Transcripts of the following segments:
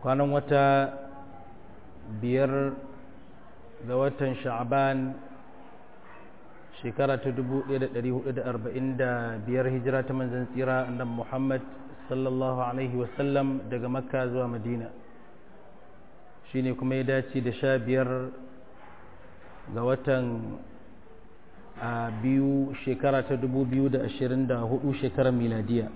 kwanan wata biyar ga watan sha'aban shekara ta 1445 hijira ta manzan tsira annabi muhammad sallallahu alaihi wasallam daga makka zuwa madina shine kuma ya dace da sha biyar ga watan a biyu shekara ta 2024 shekarar miladiya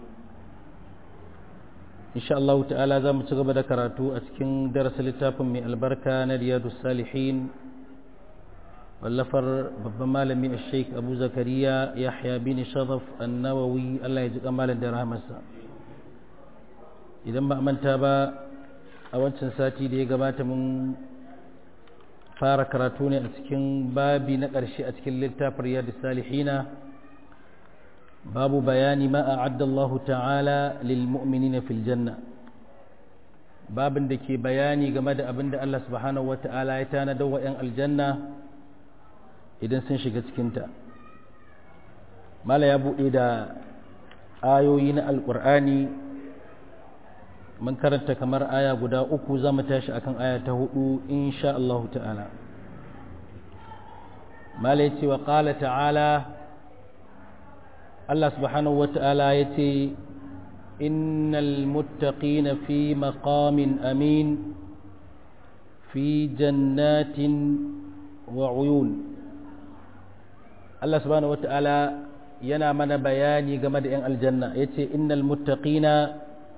insha Allah ta'ala za mu ci gaba da karatu a cikin darasin littafin mai albarka na riyadu salihin wallafar babban malami a sheik abu zakariya yahya bin sharaf annawawi Allah ya ji kamalin da rahamarsa idan ba a manta ba a wancan sati da ya gabata mun fara karatu ne a cikin babi na ƙarshe a cikin littafin riyadu salihina babu bayani ma a'adda Allah ta'ala lil mu'minina fil janna babin da ke bayani game da abin da Allah subhanahu wa ta'ala ya tanadar wa 'yan aljanna idan sun shiga cikinta mala ya buɗe da ayoyi na alƙur'ani mun karanta kamar aya guda uku za mu tashi akan aya ta hudu insha Allah ta'ala mala ya ce wa ƙala ta'ala Allah subhanahu wa ta'ala ya ce innal muttaqina fi maqamin amin fi jannatin wa uyun Allah subhanahu wa ta'ala yana mana bayani game da 'yan aljanna ya ce innal muttaqina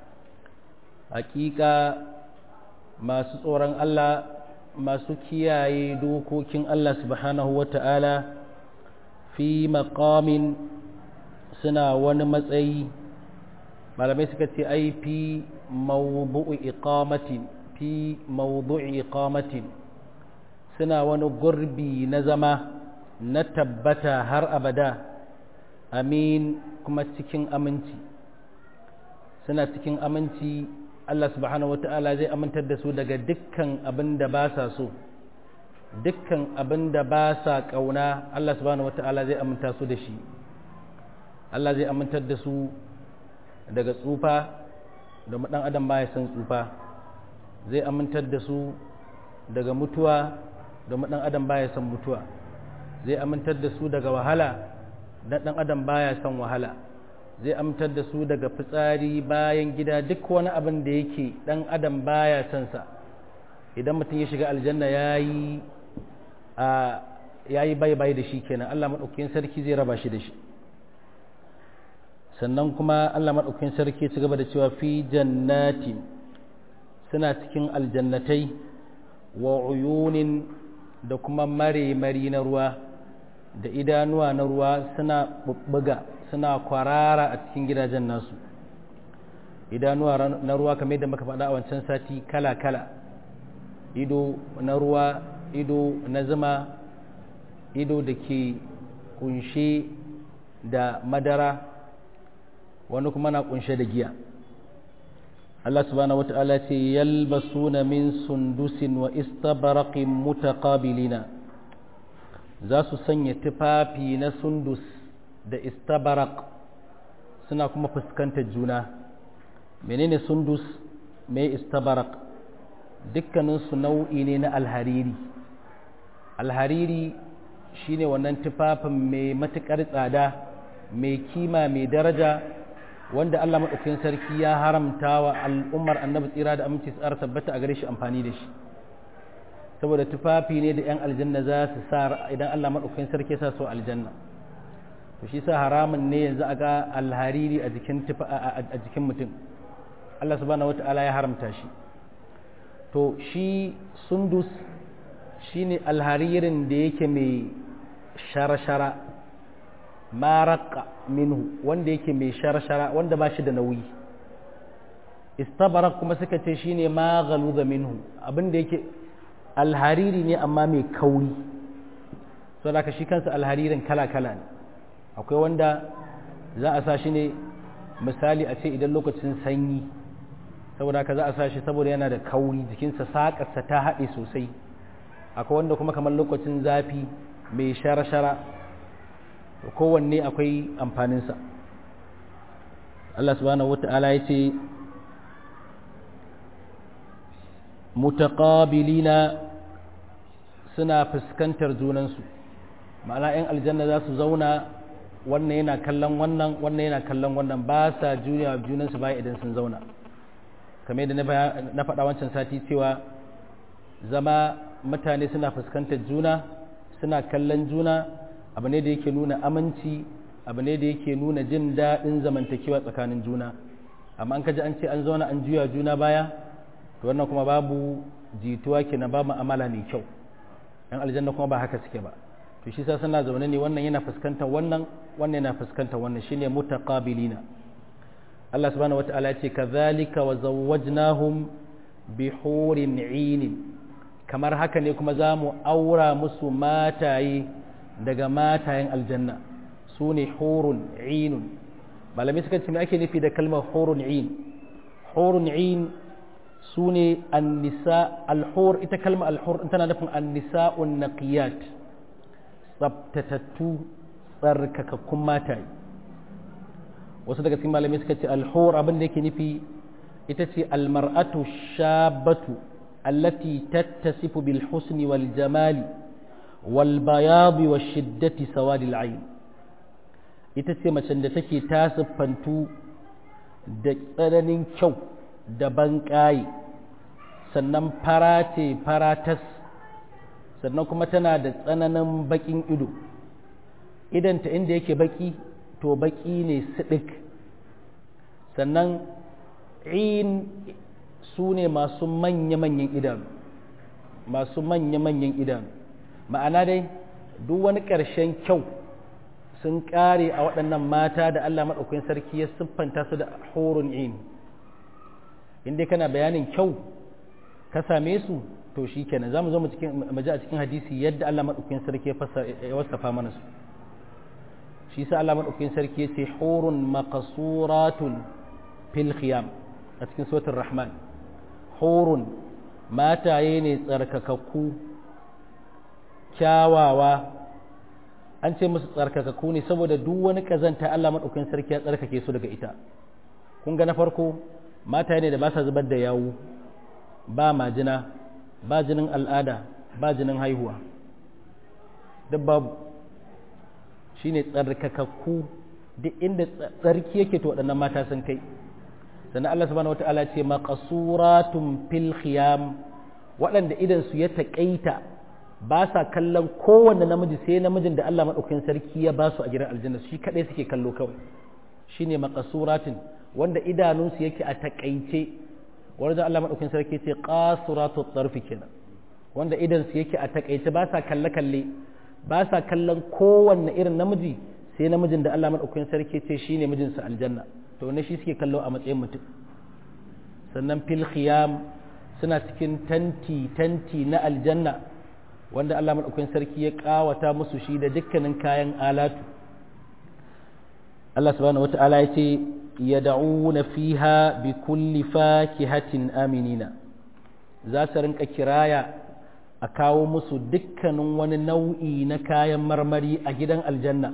hakika masu tsoron Allah masu kiyaye dokokin Allah subhanahu wa ta'ala fi maqamin suna wani matsayi malamai suka ce ai fi mawdu'i iqamatin fi mawdu'i iqamatin suna wani gurbi na zama na tabbata har abada amin kuma cikin aminci suna cikin aminci Allah subhanahu wata'ala zai amintar da su daga dukkan abin da ba sa so dukkan abin da ba sa ƙauna Allah subhanahu wata'ala zai aminta su da shi Allah zai amintar da su daga tsufa domin ɗan adam baya son tsufa zai amintar da su daga mutuwa domin ɗan adam baya son mutuwa zai amintar da su daga wahala dan ɗan adam baya son wahala zai amintar da su daga fitsari bayan gida duk wani abin da yake ɗan adam baya son sa idan mutum ya shiga aljanna yayi a yayi bai bai da shi kenan Allah madaukakin sarki zai raba shi da shi sannan kuma Allah maɗaukin sarki ci gaba da cewa fi jannati suna cikin aljannatai wa uyunin da kuma mare-mari na ruwa da idanuwa na ruwa suna bubbuga suna kwarara a cikin gidajen nasu idanuwa na ruwa kamar yadda muka faɗa a wancan sati kala-kala ido na ruwa ido na zuma ido da ke kunshe da madara wani kuma na kunshe da giya Allah subhanahu wata'ala ce yalbasuna min sundusin wa istabaraqin mutaqabilina za su sanya tufafi na sundus da istabaraq suna kuma fuskantar juna menene sundus mai istabaraq dukkaninsu nau'i ne na alhariri alhariri shine wannan tufafin mai matuƙar tsada mai kima mai daraja wanda Allah maɗaukakin sarki ya haramta wa al'ummar annabi tsira da aminci tsara tabbata a gare shi amfani da shi saboda tufafi ne da 'yan aljanna za su sa idan Allah maɗaukakin sarki sa su aljanna to shi sa haramun ne yanzu a ga alhariri a jikin a jikin mutum Allah subhanahu wata'ala ya haramta shi to shi sundus shine alharirin da yake mai shara-shara maraka minhu wanda yake mai shara-shara wanda ba shi da nauyi istabarak kuma suka ce shine ma galuga minhu abinda yake alhariri ne amma mai kauri so da shi kansa alharirin kala-kala ne akwai wanda za a sa shi ne misali a ce idan lokacin sanyi saboda haka za a sa shi saboda yana da kauri jikinsa saƙarsa ta haɗe sosai akwai wanda kuma kamar lokacin zafi mai shara-shara kowanne akwai amfaninsa Allah subhanahu wata'ala ya ce mutaqabilina suna fuskantar junansu ma'ana 'yan aljanna za su zauna wannan yana kallon wannan wannan yana kallon wannan ba sa juniya junansu baya idan sun zauna kamar yadda na faɗa wancan sati cewa zama mutane suna fuskantar juna suna kallon juna abu ne da yake nuna aminci abu ne da yake nuna jin daɗin zamantakewa tsakanin juna amma an kaji an ce an zauna an juya juna baya to wannan kuma babu jituwa kenan ba mu'amala mai kyau yan aljanna kuma ba haka suke ba to shi sa suna zaune ne wannan yana fuskantar wannan wannan yana fuskantar wannan shine mutaqabilina Allah subhanahu wata'ala ya ce kadhalika wa zawwajnahum bi hurin 'in kamar haka ne kuma za mu aura musu mataye daga matayen aljanna su ne hurun 'inun malami suka ce me ake nufi da kalmar hurun 'in hurun 'in su ne annisa alhur ita kalmar alhur tana nufin annisa'un naqiyat tsabtatattu tsarkakakkun mataye wasu daga cikin malamai suka ce alhur abin da yake nufi ita ce almar'atu shabatu allati tattasifu bil husni wal jamali wal bayadi wa shiddati sawadi al ita ce macen da take ta siffantu da tsananin kyau da banƙaye sannan fara ce faratas sannan kuma tana da tsananin baƙin ido idanta inda yake baƙi to baƙi ne siɗik sannan in su ne masu manya-manyan idanu masu manya-manyan idanu ma'ana dai duk wani ƙarshen kyau sun ƙare a waɗannan mata da Allah maɗaukakin sarki ya siffanta su da horun in inda kana bayanin kyau ka same su to shi kenan za mu zo mu ji a cikin hadisi yadda Allah maɗaukakin sarki ya wasafa mana su shi sa Allah maɗaukakin sarki ya ce hurun maqasuratun fil khiyam a cikin suratul rahman hurun mataye ne tsarkakakku kyawawa an ce musu tsarkakakku ne saboda duk wani kazanta Allah maɗaukakin sarki ya tsarkake su daga ita kun ga na farko mataye ne da ba sa zubar da yawu ba majina ba jinin al'ada ba jinin haihuwa duk babu shi ne tsarkakakku duk inda tsarki yake to waɗannan mata sun kai sannan Allah subhanahu wata'ala ce maqasuratun fil khiyam waɗanda idan su ya taƙaita ba sa kallon kowanne namiji sai namijin da Allah maɗaukakin sarki ya ba su a gidan aljanna shi kaɗai suke kallo kawai shine maqasuratin wanda idanunsu yake a taƙaice wanda Allah maɗaukakin sarki ce qasuratu tarfi kenan wanda idan su yake a taƙaice ba sa kalle kalle ba sa kallon kowanne irin namiji sai namijin da Allah maɗaukakin sarki ce shine mijinsa aljanna to ne shi suke kallo a matsayin mutum sannan fil khiyam suna cikin tanti tanti na aljanna wanda Allah maɗaukakin sarki ya ƙawata musu shi da dukkanin kayan alatu Allah subhanahu wata'ala ya ce ya da'una fiha bi kulli fakihatin aminina za su rinka kiraya a kawo musu dukkanin wani nau'i na kayan marmari a gidan aljanna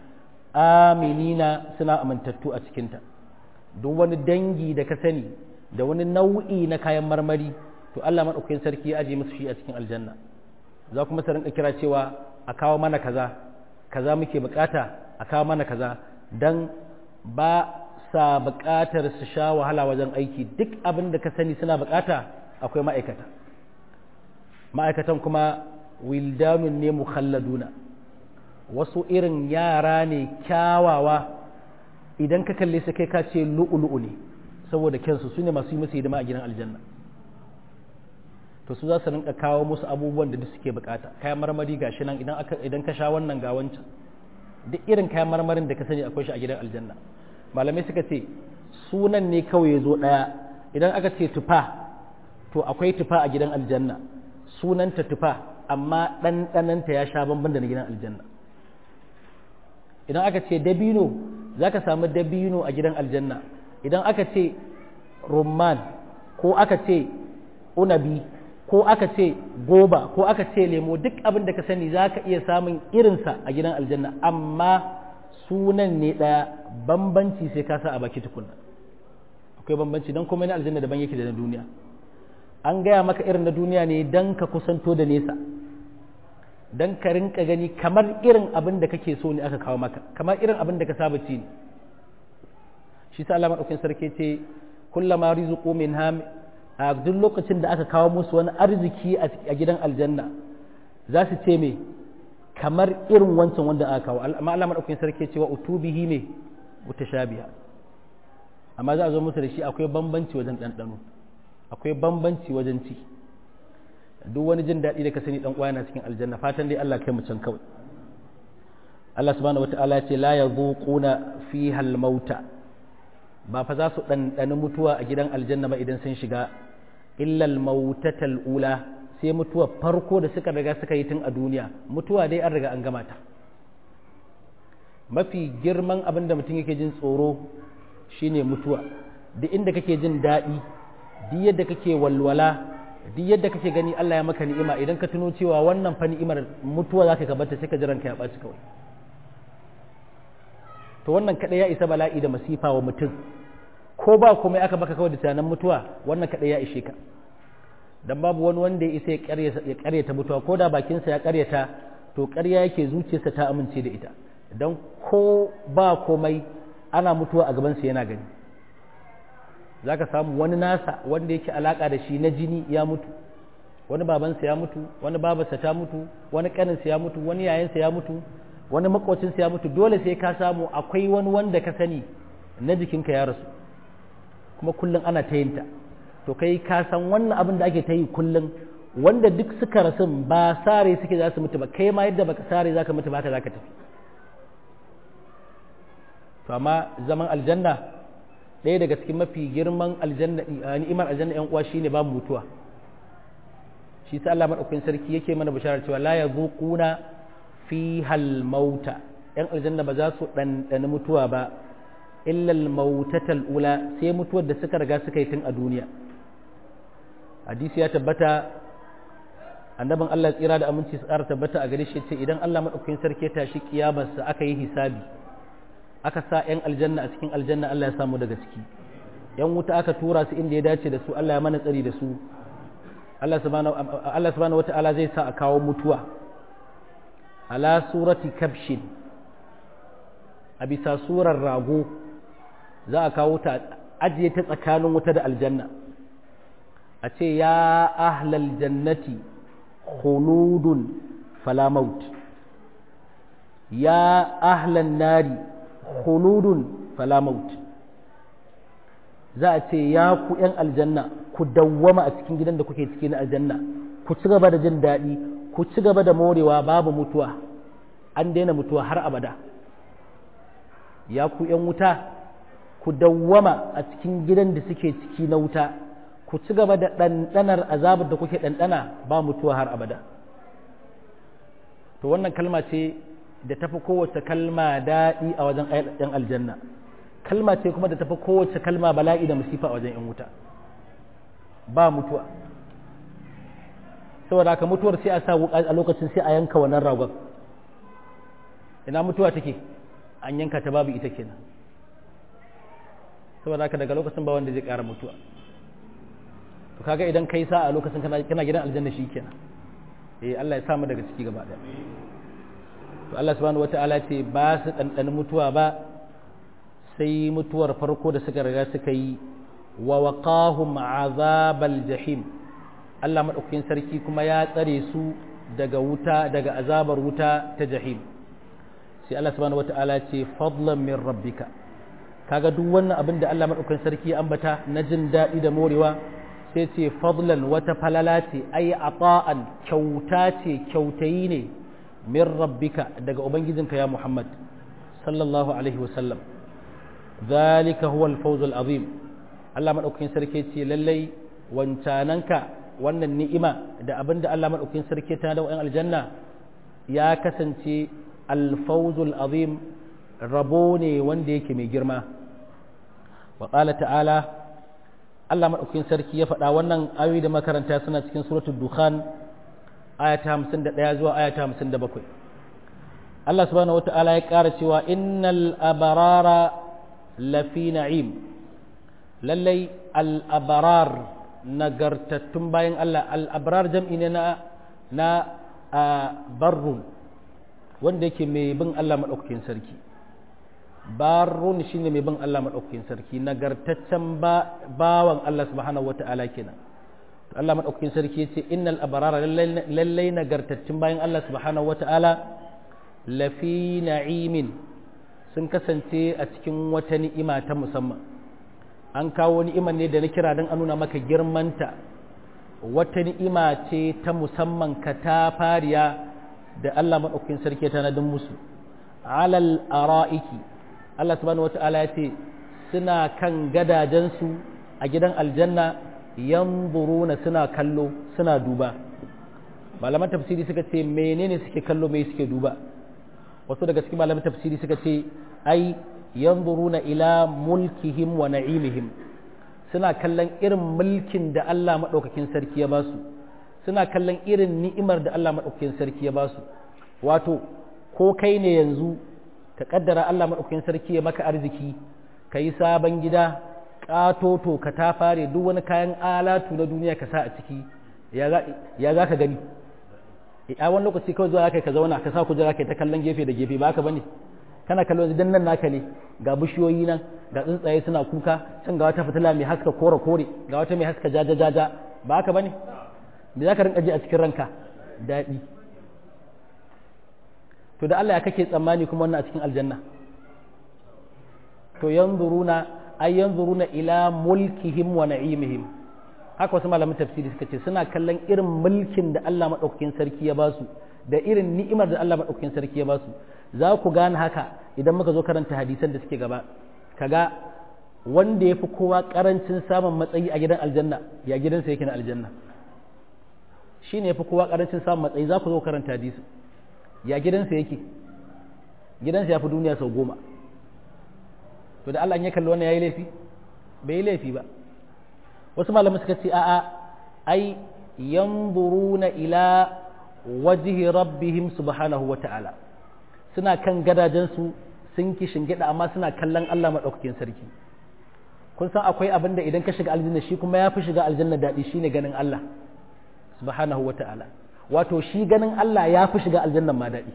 aminina suna amintattu a cikinta duk wani dangi da ka sani da wani nau'i na kayan marmari to Allah maɗaukakin sarki ya aje musu shi a cikin aljanna za kuma su rinka kira cewa a kawo mana kaza kaza muke bukata a kawo mana kaza dan ba sa bukatar su sha wahala wajen aiki duk abin da ka sani suna bukata akwai ma'aikata ma'aikatan kuma wildanun ne mukhalladuna wasu irin yara ne kyawawa idan ka kalle su kai ka ce lu'ulu'u ne saboda kyansu su ne masu yi musu hidima a gidan aljanna to su za su rinka kawo musu abubuwan da suke bukata kayan marmari gashi nan idan aka idan ka sha wannan ga wancan duk irin kayan marmarin da ka sani akwai shi a gidan aljanna malamai suka ce sunan ne kawai ya zo ɗaya idan aka ce tufa to akwai tufa a gidan aljanna sunanta tufa amma ɗanɗananta ya sha bamban da na gidan aljanna idan aka ce dabino za ka samu dabino a gidan aljanna idan aka ce rumman ko aka ce unabi ko aka ce goba ko aka ce lemo duk abin da ka sani za ka iya samun irinsa a gidan aljanna amma sunan ne ɗaya bambanci sai ka sa a baki tukunna akwai bambanci don kuma na aljanna daban yake da na duniya an gaya maka irin na duniya ne don ka kusanto da nesa don ka rinka gani kamar irin abin da kake so ne aka kawo maka kamar irin abin da ka saba ci ne shi sa Allah madaukakin sarki ce kullama rizqu min ham a duk lokacin da aka kawo musu wani arziki a gidan aljanna za su ce me kamar irin wancan wanda aka kawo amma Allah madaukakin sarki ce wa utubihi me mutashabiha amma za a zo musu da shi akwai bambanci wajen ɗanɗano akwai bambanci wajen ci duk wani jin daɗi da ka sani ɗan uwa yana cikin aljanna fatan dai Allah kai mu can kawai Allah subhanahu wata'ala ya ce la yadhuquna fiha al-mauta ba fa za su ɗanɗani mutuwa a gidan aljanna ba idan sun shiga illa al-mautatal ula sai mutuwa farko da suka riga suka yi tun a duniya mutuwa dai an riga an gama ta mafi girman abin da mutum yake jin tsoro shine mutuwa duk inda kake jin daɗi duk yadda kake walwala duk yadda kake gani Allah ya maka ni'ima idan ka tuno cewa wannan fa ni'imar mutuwa zaka ka bata sai ka jiran ka ya ɓaci kawai to wannan kadai ya isa bala'i da masifa wa mutum ko ba komai aka baka kawai da tunanin mutuwa wannan kadai ya ishe ka dan babu wani wanda ya isa ya karyata mutuwa ko da bakinsa ya karyata to karya yake zuciyarsa ta amince da ita dan ko ba komai ana mutuwa a gabansa yana gani za ka samu wani nasa wanda yake alaka da shi na jini ya mutu wani babansa ya mutu wani babarsa ta mutu wani kaninsa ya mutu wani yayansa ya mutu wani makocinsa ya mutu dole sai ka samu akwai wani wanda ka sani na jikinka ya rasu kuma kullum ana ta yinta to kai ka san wannan abin da ake ta yi kullum wanda duk suka rasu ba sare suke za su mutu ba kai ma yadda baka sare za ka mutu ba ka za ka tafi to amma zaman aljanna ɗaya daga cikin mafi girman aljanna ni'imar aljanna yan uwa shine babu mutuwa shi sa Allah madaukakin sarki yake mana bisharar cewa la yazuquna fihal mauta yan aljanna ba za su ɗanɗani mutuwa ba illa al ula sai mutuwar da suka riga suka yi tun a duniya hadisi ya tabbata annabin Allah tsira da aminci su ƙara tabbata a gare shi ce idan Allah madaukakin sarki ya tashi kiyamarsa aka yi hisabi aka sa 'yan aljanna a cikin aljanna Allah ya samu daga ciki yan wuta aka tura su inda ya dace da su Allah ya mana tsari da su Allah subhanahu wata'ala zai sa a kawo mutuwa ala surati kabshin a bisa surar rago za a kawo ta ajiye ta tsakanin wuta da aljanna a ce ya ahlal jannati khuludun fala maut ya ahlan nari khuludun fala maut za a ce ya ku ‘yan aljanna ku dawwama a cikin gidan da kuke ciki na aljanna ku ci gaba da jin daɗi ku ci gaba da morewa babu mutuwa an daina mutuwa har abada ya ku ‘yan wuta ku dawwama a cikin gidan da suke ciki na wuta ku ci gaba da ɗanɗanar azabar da kuke ɗanɗana ba mutuwa har abada to wannan kalma ce da tafi kowace kalma daɗi a wajen ‘yan aljanna kalma ce kuma da tafi kowace kalma bala'i da musifa a wajen ‘yan wuta ba mutuwa saboda haka mutuwar sai a sa a lokacin sai a yanka wannan ragon ina mutuwa take an yanka ta babu ita kenan saboda haka daga lokacin ba wanda zai ƙara mutuwa to kaga idan kai sa a lokacin kana gidan aljanna shi kenan eh Allah ya samu daga ciki gaba ɗaya to Allah subhanahu wata'ala ce ba su ɗanɗani mutuwa ba sai mutuwar farko da suka riga suka yi wa waqahum azabal jahim Allah madaukakin sarki kuma ya tsare su daga wuta daga azabar wuta ta jahim sai Allah subhanahu wata'ala ce fadlan min rabbika kaga duk wannan abin da Allah madaukakin sarki ya ambata na jin daɗi da morewa sai ce fadlan wata falala ce ai ata'an kyauta ce kyautayi ne min rabbika daga ubangijinka ya Muhammad sallallahu alaihi wasallam zalika huwa al-fawz al-azim Allah madaukakin sarki ce lallai wancananka wannan ni'ima da abinda Allah madaukakin sarki ta da wa'an aljanna ya kasance al-fawz al-azim rabo ne wanda yake mai girma wa qala ta'ala Allah madaukakin sarki ya faɗa wannan ayoyi da makaranta suna cikin suratul dukhan ayata hamsin da ɗaya zuwa ayata hamsin da bakwai Allah subhanahu wata'ala ya ƙara cewa innal abarara lafi na'im lallai al'abarar nagartattun bayan Allah al-abrar jam'i ne na na barrun wanda yake mai bin Allah madaukakin sarki barrun shine mai bin Allah madaukakin sarki nagartaccen bawan Allah subhanahu wata'ala kenan to Allah madaukakin sarki yace innal abrara lallai nagartaccen bayan Allah subhanahu wata'ala lafi na'imin sun kasance a cikin wata ni'ima ta musamman an kawo ni'imar ne da na kira don a nuna maka girmanta wata ni'ima ce ta musamman ka ta fariya da Allah maɗaukakin sarki ta nadin musu alal ara'iki Allah subhanahu wata'ala ya ce suna kan gadajensu a gidan aljanna yanzuruna suna kallo suna duba malaman tafsiri suka ce menene suke kallo me suke duba wasu daga cikin malaman tafsiri suka ce ai yanzuruna ila mulkihim wa na'imihim suna kallon irin mulkin da Allah maɗaukakin sarki ya basu suna kallon irin ni'imar da Allah maɗaukakin sarki ya basu wato ko kai ne yanzu ka kaddara Allah maɗaukakin sarki ya maka arziki ka yi sabon gida ƙatoto ka ta fare duk wani kayan alatu na duniya ka sa a ciki ya za ka gani a wani lokaci kawai zuwa kai ka zauna ka sa kujera kai ta kallon gefe da gefe ba ka bane kana kallon dan nan naka ne ga bishiyoyi nan ga tsuntsaye suna kuka can ga wata fitila mai haska kore kore ga wata mai haska jaja jaja ba haka bane me zaka rinka ji a cikin ranka daɗi to da Allah ya kake tsammani kuma wannan a cikin aljanna to yanzuruna ay yanzuruna ila mulkihim wa na'imihim haka wasu malamin tafsiri suka ce suna kallon irin mulkin da Allah madaukakin sarki ya basu da irin ni'imar da Allah madaukakin sarki ya basu za ku gane haka idan muka zo karanta hadisan da suke gaba kaga wanda ya fi kowa karancin samun matsayi a gidan aljanna ya gidansa yake na aljanna shi ne ya fi kowa karancin samun matsayi za ku zo karanta hadisi ya gidansa yake gidansa ya fi duniya sau goma to da Allah ya kalli wannan ya yi laifi bai yi laifi ba wasu malamai suka ce a'a ai yanzuruna ila wajhi rabbihim subhanahu wa ta'ala suna kan gadajensu sun ki shingida amma suna kallon Allah maɗaukakin sarki kun san akwai abin da idan ka shiga aljanna shi kuma ya fi shiga aljanna daɗi shine ganin Allah subhanahu wa ta'ala wato shi ganin Allah ya fi shiga aljanna ma daɗi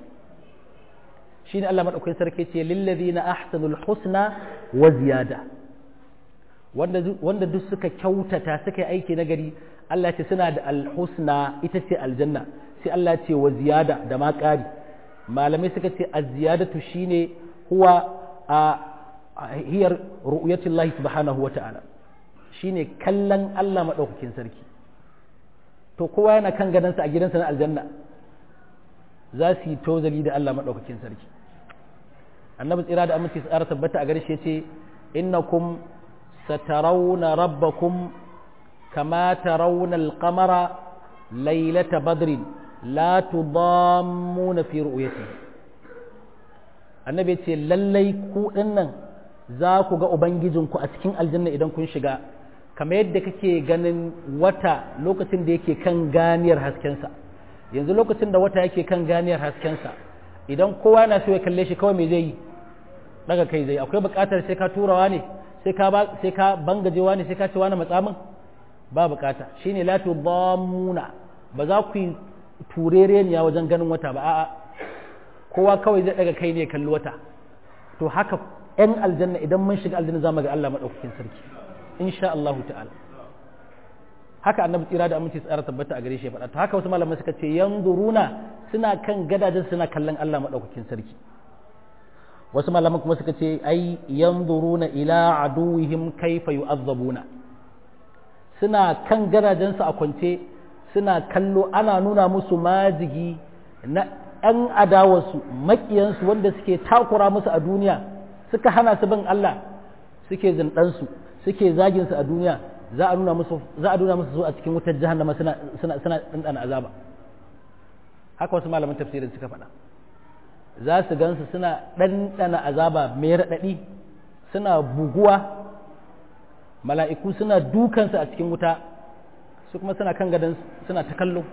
shine Allah maɗaukakin sarki ce lillazina ahsanul husna wa ziyada wanda wanda duk suka kyautata suka yi aiki na gari Allah ce suna da alhusna ita ce aljanna sai Allah ce wa ziyada da ma ƙari malamai suka ce az-ziyadatu shine huwa a hiyar ru'yatullahi subhanahu wata'ala shine kallon Allah madaukakin sarki to kowa yana kan gadansa a gidansa na aljanna za su yi tozali da Allah madaukakin sarki annabi tsira da aminci tsara tabbata a gare shi yace innakum satarawna rabbakum kama tarawna al-qamara laylata badrin la tudammuna fi ru'yatihi annabi ce lallai ku dinnan za ku ga ubangijinku a cikin aljanna idan kun shiga kamar yadda kake ganin wata lokacin da yake kan ganiyar haskensa yanzu lokacin da wata yake kan ganiyar haskensa idan kowa na so ya kalle shi kawai me zai yi daga kai zai akwai buƙatar sai ka turawa ne sai ka sai ka bangajewa ne sai ka ce wani matsamin ba buƙata shine la tudammuna ba za ku yi turereniya wajen ganin wata ba a'a kowa kawai zai daga kai ne kalli wata to haka ‘yan aljanna idan mun shiga aljanna za mu ga Allah maɗaukakin sarki insha Allah ta'ala haka annabi tsira da aminci tsara tabbata a gare shi faɗa to haka wasu malamai suka ce yanzuruna suna kan gadajen suna kallon Allah maɗaukakin sarki wasu malaman kuma suka ce ai yanzuruna ila aduwihim kaifa yu'azzabuna suna kan gadajen su a kwance suna kallo ana nuna musu majigi na ‘yan adawarsu maƙiyansu wanda suke takura musu a duniya suka hana su bin Allah suke zindansu suke zaginsu a duniya za a nuna musu za a nuna musu su a cikin wutar jahannama suna suna suna dandana azaba haka wasu malaman tafsirin suka faɗa za su gansu suna ɗanɗana azaba mai raɗaɗi suna buguwa mala'iku suna dukansu a cikin wuta su kuma suna kan gadon suna ta kallo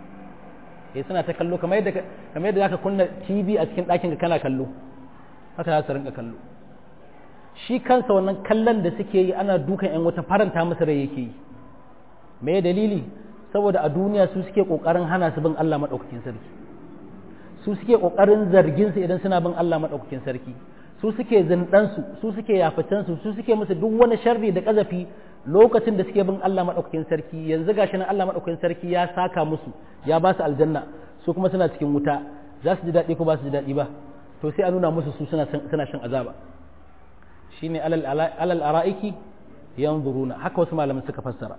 eh suna ta kallo kamar yadda kamar yadda zaka kunna TV a cikin ɗakin ka kana kallo haka za su rinka kallo shi kansa wannan kallon da suke yi ana dukan yan wata faranta masa rai yake yi me dalili saboda a duniya su suke kokarin hana su bin Allah madaukakin sarki su suke kokarin zargin su idan suna bin Allah madaukakin sarki su suke zindan su su suke yafatan su su suke musu duk wani sharri da kazafi lokacin da suke bin Allah madaukakin sarki yanzu gashi nan Allah madaukakin sarki ya saka musu ya ba su aljanna su kuma suna cikin wuta za su ji daɗi ko ba su ji daɗi ba to sai a nuna musu su suna suna shan azaba shine alal alal ara'iki yanzuruna haka wasu malaman suka fassara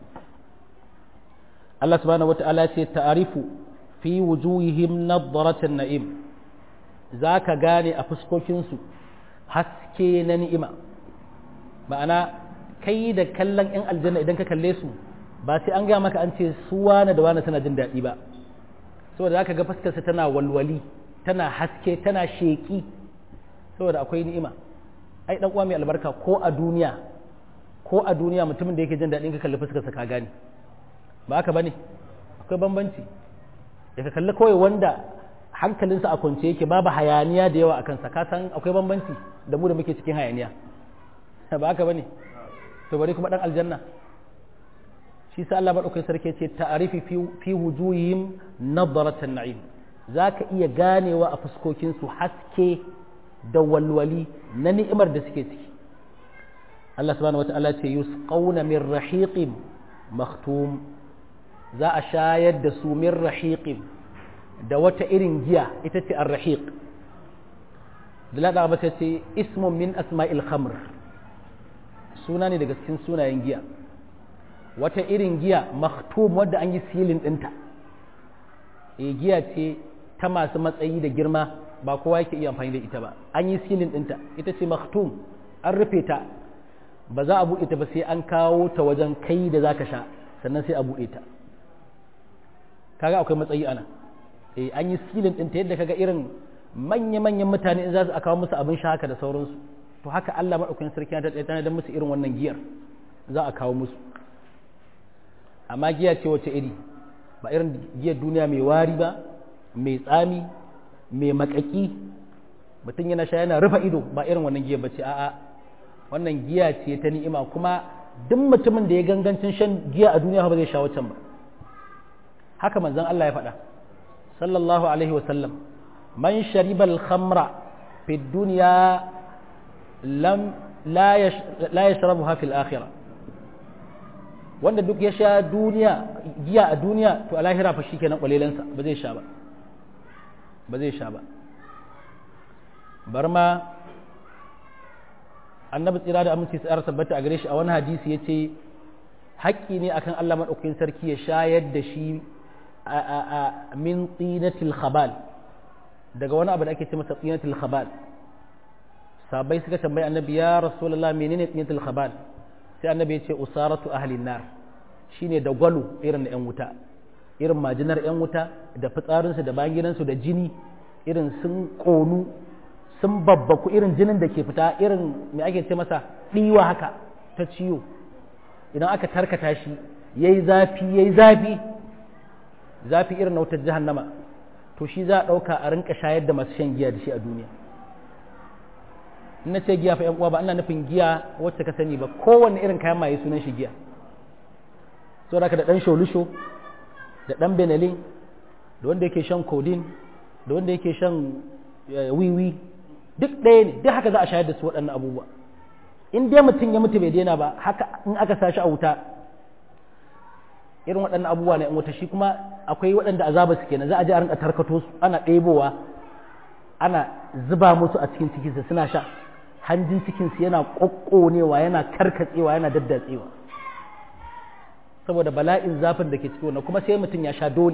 Allah subhanahu wata'ala ce ta'arifu fi wujuhihim nadratan na'im zaka gane a fuskokinsu haske na ni'ima ma'ana kai da kallon yan aljanna idan ka kalle su ba sai an gaya maka an ce su wane da wane suna jin daɗi ba saboda zaka ga fuskarsa tana walwali tana haske tana sheki saboda akwai ni'ima ai dan uwa mai albarka ko a duniya ko a duniya mutumin da yake jin daɗin ka kalli fuskarsa ka gane ba haka bane akwai bambanci da ka kalli kawai wanda hankalinsa a kwance yake babu hayaniya da yawa a kansa ka san akwai bambanci da mu da muke cikin hayaniya ba haka bane to bari kuma dan aljanna shi sa Allah madaukakin sarki ce ta'arifi fi wujuhihim nadratan na'im zaka iya ganewa a fuskokin su haske da walwali na ni'imar da suke ciki Allah subhanahu wata'ala ce yusqawna min rahiqin maktum za a shayar da su min rahiqin da wata irin giya ita ce ar-rahiq da lada ba ce ismun min asma'il khamr suna ne daga cikin sunayen giya wata irin giya maktum wadda an yi silin ɗinta e giya ce ta masu matsayi da girma ba kowa yake iya amfani da ita ba an yi silin ɗinta ita ce maktum an rufe ta ba za a buɗe ta ba sai an kawo ta wajen kai da za ka sha sannan sai a buɗe ta kaga akwai matsayi ana e an yi silin ɗinta yadda kaga irin manya-manyan mutane in za su kawo musu abin sha haka da sauransu to haka Allah maɗaukakin sarki ya tattata da musu irin wannan giyar za a kawo musu amma giya ce wace iri ba irin giyar duniya mai wari ba mai tsami mai makaki mutum yana sha yana rufe ido ba irin wannan giyar bace a'a wannan giya ce ta ni'ima kuma duk mutumin da ya gangancin shan giya a duniya ba zai sha wacan ba haka manzon Allah ya faɗa sallallahu alaihi wa sallam man shariba al-khamra fi dunya lam la yashrabuha fil akhirah wanda duk ya sha duniya giya a duniya to a lahira fa shikenan kwalelansa ba zai sha ba ba zai sha ba bar ma annabi tsira da aminci tsara tabbata a gare shi a wani hadisi ya ce haƙƙi ne akan Allah maɗaukakin sarki ya shayar da shi a min tsinatil khabal daga wani abu da ake ce masa tsinatil khabal sabai suka tambayi annabi ya rasulullah menene tsinatil khabal sai annabi ya ce usaratu ahlin nar shine da gwalo irin na yan wuta irin majinar yan wuta da fitsarinsu da bayansu da jini irin sun ƙonu sun babbaku irin jinin da ke fita irin me ake ce masa ɗiwa haka ta ciwo idan aka tarkata shi yayi zafi yayi zafi zafi irin na wutar jahannama to shi za a ɗauka a rinka shayar da masu shan giya da shi a duniya na ce giya fa yan uwa ba ana nufin giya wacce ka sani ba kowanne irin kayan maye sunan shi giya so da da dan sholusho da dan benelin da wanda yake shan codeine da wanda yake shan wiwi duk ɗaya ne duk haka za a shayar da su waɗannan abubuwa in dai mutum ya mutu bai daina ba haka in aka sa shi a wuta irin waɗannan abubuwa na in wuta shi kuma akwai waɗanda azaba su kenan za a je a rinka tarkato su ana ɗebowa ana zuba musu a cikin cikinsa suna sha hanjin cikinsu yana ƙoƙƙonewa yana karkatsewa yana daddatsewa saboda bala'in zafin da ke ciki wannan kuma sai mutum ya sha dole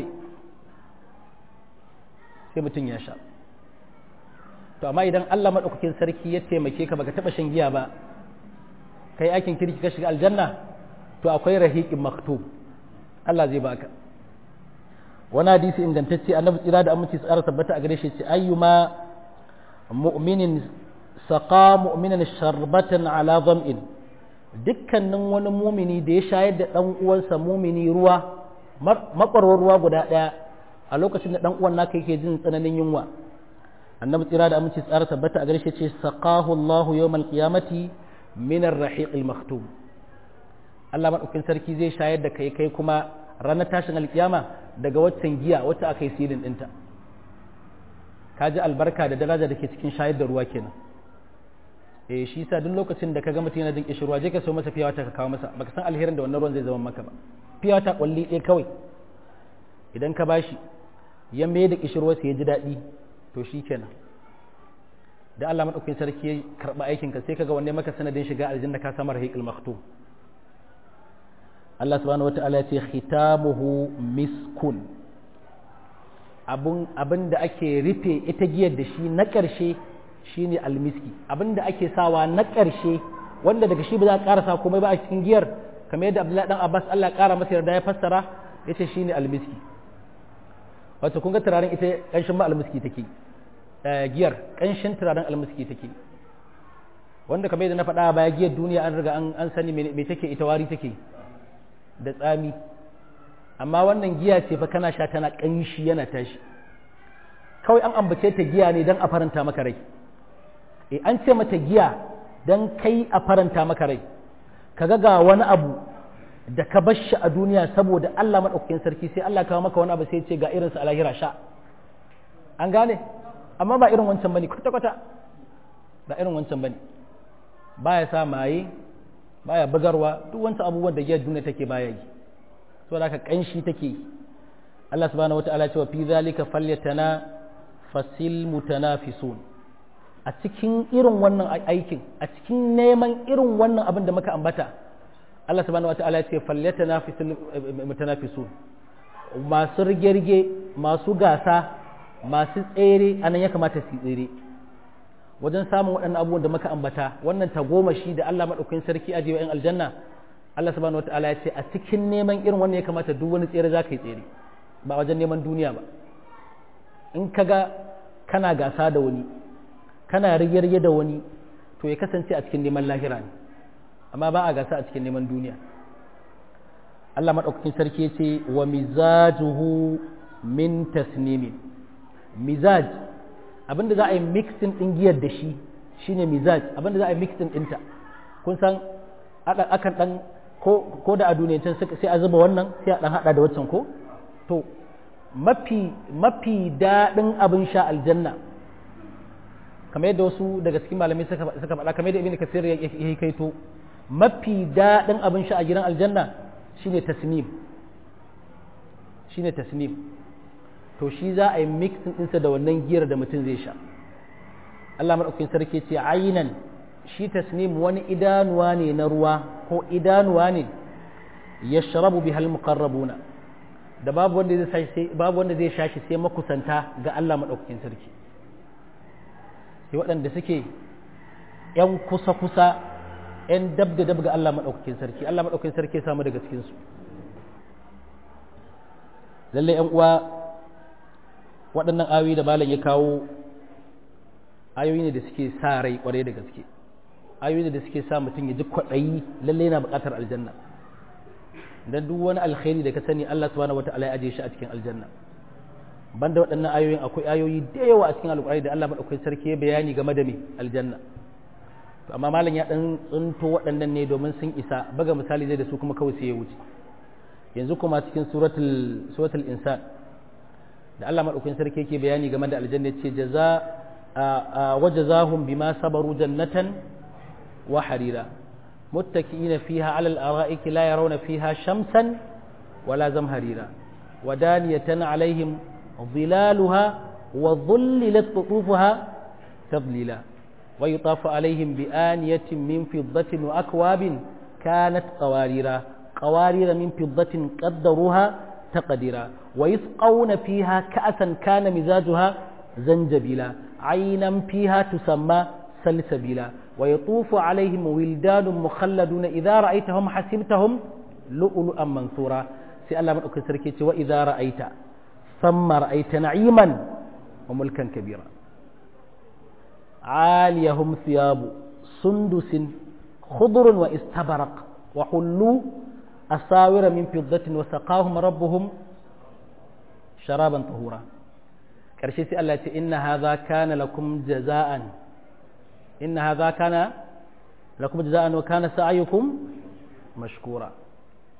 sai mutum ya sha to amma idan Allah maɗaukakin sarki ya taimake ka baka taɓa shan giya ba kai aikin kirki ka shiga aljanna to akwai rahiqin maktub Allah zai baka wani hadisi ingantacce annabi tsira da aminci tsara tabbata a gare shi ce ayyuma mu'minin saqa mu'minan sharbatan ala dham'in dukkanin wani mumini da ya shayar da dan uwansa mumini ruwa makwarwar ruwa guda daya a lokacin da dan uwan naka yake jin tsananin yunwa annabi tsira da aminci tsara tabbata a gare shi ce saqahu Allahu yawmal qiyamati min ar-rahiq al-maktum Allah maɗaukin sarki zai shayar da kai kai kuma ranar tashin alkiyama daga waccan giya wacce aka yi silin ɗinta ka ji albarka da daraja da ke cikin shayar da ruwa kenan eh shi yasa duk lokacin da ka ga mutum yana jin kishirwa je ka so masa fiyawa ta ka kawo masa baka san alherin da wannan ruwan zai zama maka ba fiyawa ta kwalli ɗaya kawai idan ka bashi ya mai da kishirwa sai ya ji daɗi to shi kenan da Allah maɗaukin sarki ya karɓi aikinka sai kaga wanne maka sanadin shiga aljanna ka samar haƙil maktum Allah subhanahu wata'ala ya ce khitamuhu miskun abun abin da ake rufe ita giyar da shi na ƙarshe shine almiski abin da ake sawa na ƙarshe wanda daga shi ba za a ƙarasa komai ba a cikin giyar kamar yadda Abdullahi dan Abbas Allah ƙara masa yarda ya fassara yace shine almiski wato kun ga turaren ita ƙanshin ma almiski take giyar ƙanshin turaren almiski take wanda kamar yadda na faɗa baya giyar duniya an riga an sani me take ita wari take da tsami amma wannan giya ce fa kana sha tana ƙanshi yana tashi kawai an ambace ta giya ne don a faranta maka rai e an ce mata giya don kai a faranta maka rai kaga ga wani abu da ka bar shi a duniya saboda Allah maɗaukakin sarki sai Allah kawo maka wani abu sai ce ga irinsa a lahira sha an gane amma ba irin wancan bane kwata-kwata ba irin wancan bane baya sa maye baya bugarwa duk wancan abubuwan da giyar duniya take baya yi so da ka kanshi take Allah subhanahu wataala cewa fi zalika falyatana fasil mutanafisun a cikin irin wannan aikin a cikin neman irin wannan abin da muka ambata Allah subhanahu wataala ce falyatana fasil mutanafisun masu rige-rige masu gasa masu tsere anan ya kamata su tsere wajen samun waɗannan abubuwan da muka ambata wannan tagomashi da Allah maɗaukakin sarki a jiwa 'yan aljanna Allah subhanahu wataala ya ce a cikin neman irin wannan ya kamata duk wani tsere za ka yi tsere ba wajen neman duniya ba in ka ga kana gasa da wani kana rige-rige da wani to ya kasance a cikin neman lahira ne amma ba a gasa a cikin neman duniya Allah maɗaukakin sarki ya ce wa mizajuhu min tasnimin mizaj abinda za a yi mixing ɗin giyar da shi shine mizaj abinda za a yi mixing ɗinta kun san akan ɗan ko da a duniyancin sai a zuba wannan sai a ɗan haɗa da waccan ko to mafi mafi daɗin abin sha aljanna kamar yadda wasu daga cikin malamai suka faɗa kamar yadda ibn kasir ya yi kaito mafi daɗin abin sha a gidan aljanna shine tasnim shine tasnim to shi za a yi mixin ɗinsa da wannan giyar da mutum zai sha Allah maɗaukin sarki ce ainan shi tasnim wani idanuwa ne na ruwa ko idanuwa ne ya sharabu bi hal muqarrabuna da babu wanda zai sai babu wanda zai sha shi sai makusanta ga Allah maɗaukin sarki sai waɗanda suke ‘yan kusa-kusa ‘yan dab da dab ga Allah maɗaukakin sarki Allah maɗaukakin sarki samu daga cikinsu lallai ‘yan uwa waɗannan ayoyi da malam ya kawo ayoyi ne da suke sa rai ƙwarai da gaske ayoyi ne da suke sa mutum ya ji kwaɗayi lallai yana buƙatar aljanna dan duk wani alkhairi da ka sani Allah subhanahu wata'ala ya ajiye shi a cikin aljanna banda waɗannan ayoyin akwai ayoyi da yawa a cikin alƙur'ani da Allah madaukakin sarki ya bayani game da me aljanna to amma malam ya dan tsunto waɗannan ne domin sun isa baga misali zai da su kuma kawai sai ya wuce yanzu kuma cikin suratul suratul insan da Allah madaukakin sarki yake bayani game da aljanna ce jaza wajazahum bima sabaru jannatan wa harira متكئين فيها على الأرائك لا يرون فيها شمسا ولا زمهريرا ودانية عليهم ظلالها وظللت قطوفها تظليلا ويطاف عليهم بآنية من فضة وأكواب كانت قواريرا قوارير من فضة قدروها تقديرا ويسقون فيها كأسا كان مزاجها زنجبيلا عينا فيها تسمى سلسبيلا ويطوف عليهم ولدان مخلدون إذا رأيتهم حسبتهم لؤلؤا منثورا سي الله من أكل سركيتي وإذا رأيت ثم رأيت نعيما وملكا كبيرا عاليهم ثياب سندس خضر واستبرق وحلوا أساور من فضة وسقاهم ربهم شرابا طهورا كرشي سي الله إن هذا كان لكم جزاء إن هذا كان لكم جزاء وكان سعيكم مشكورا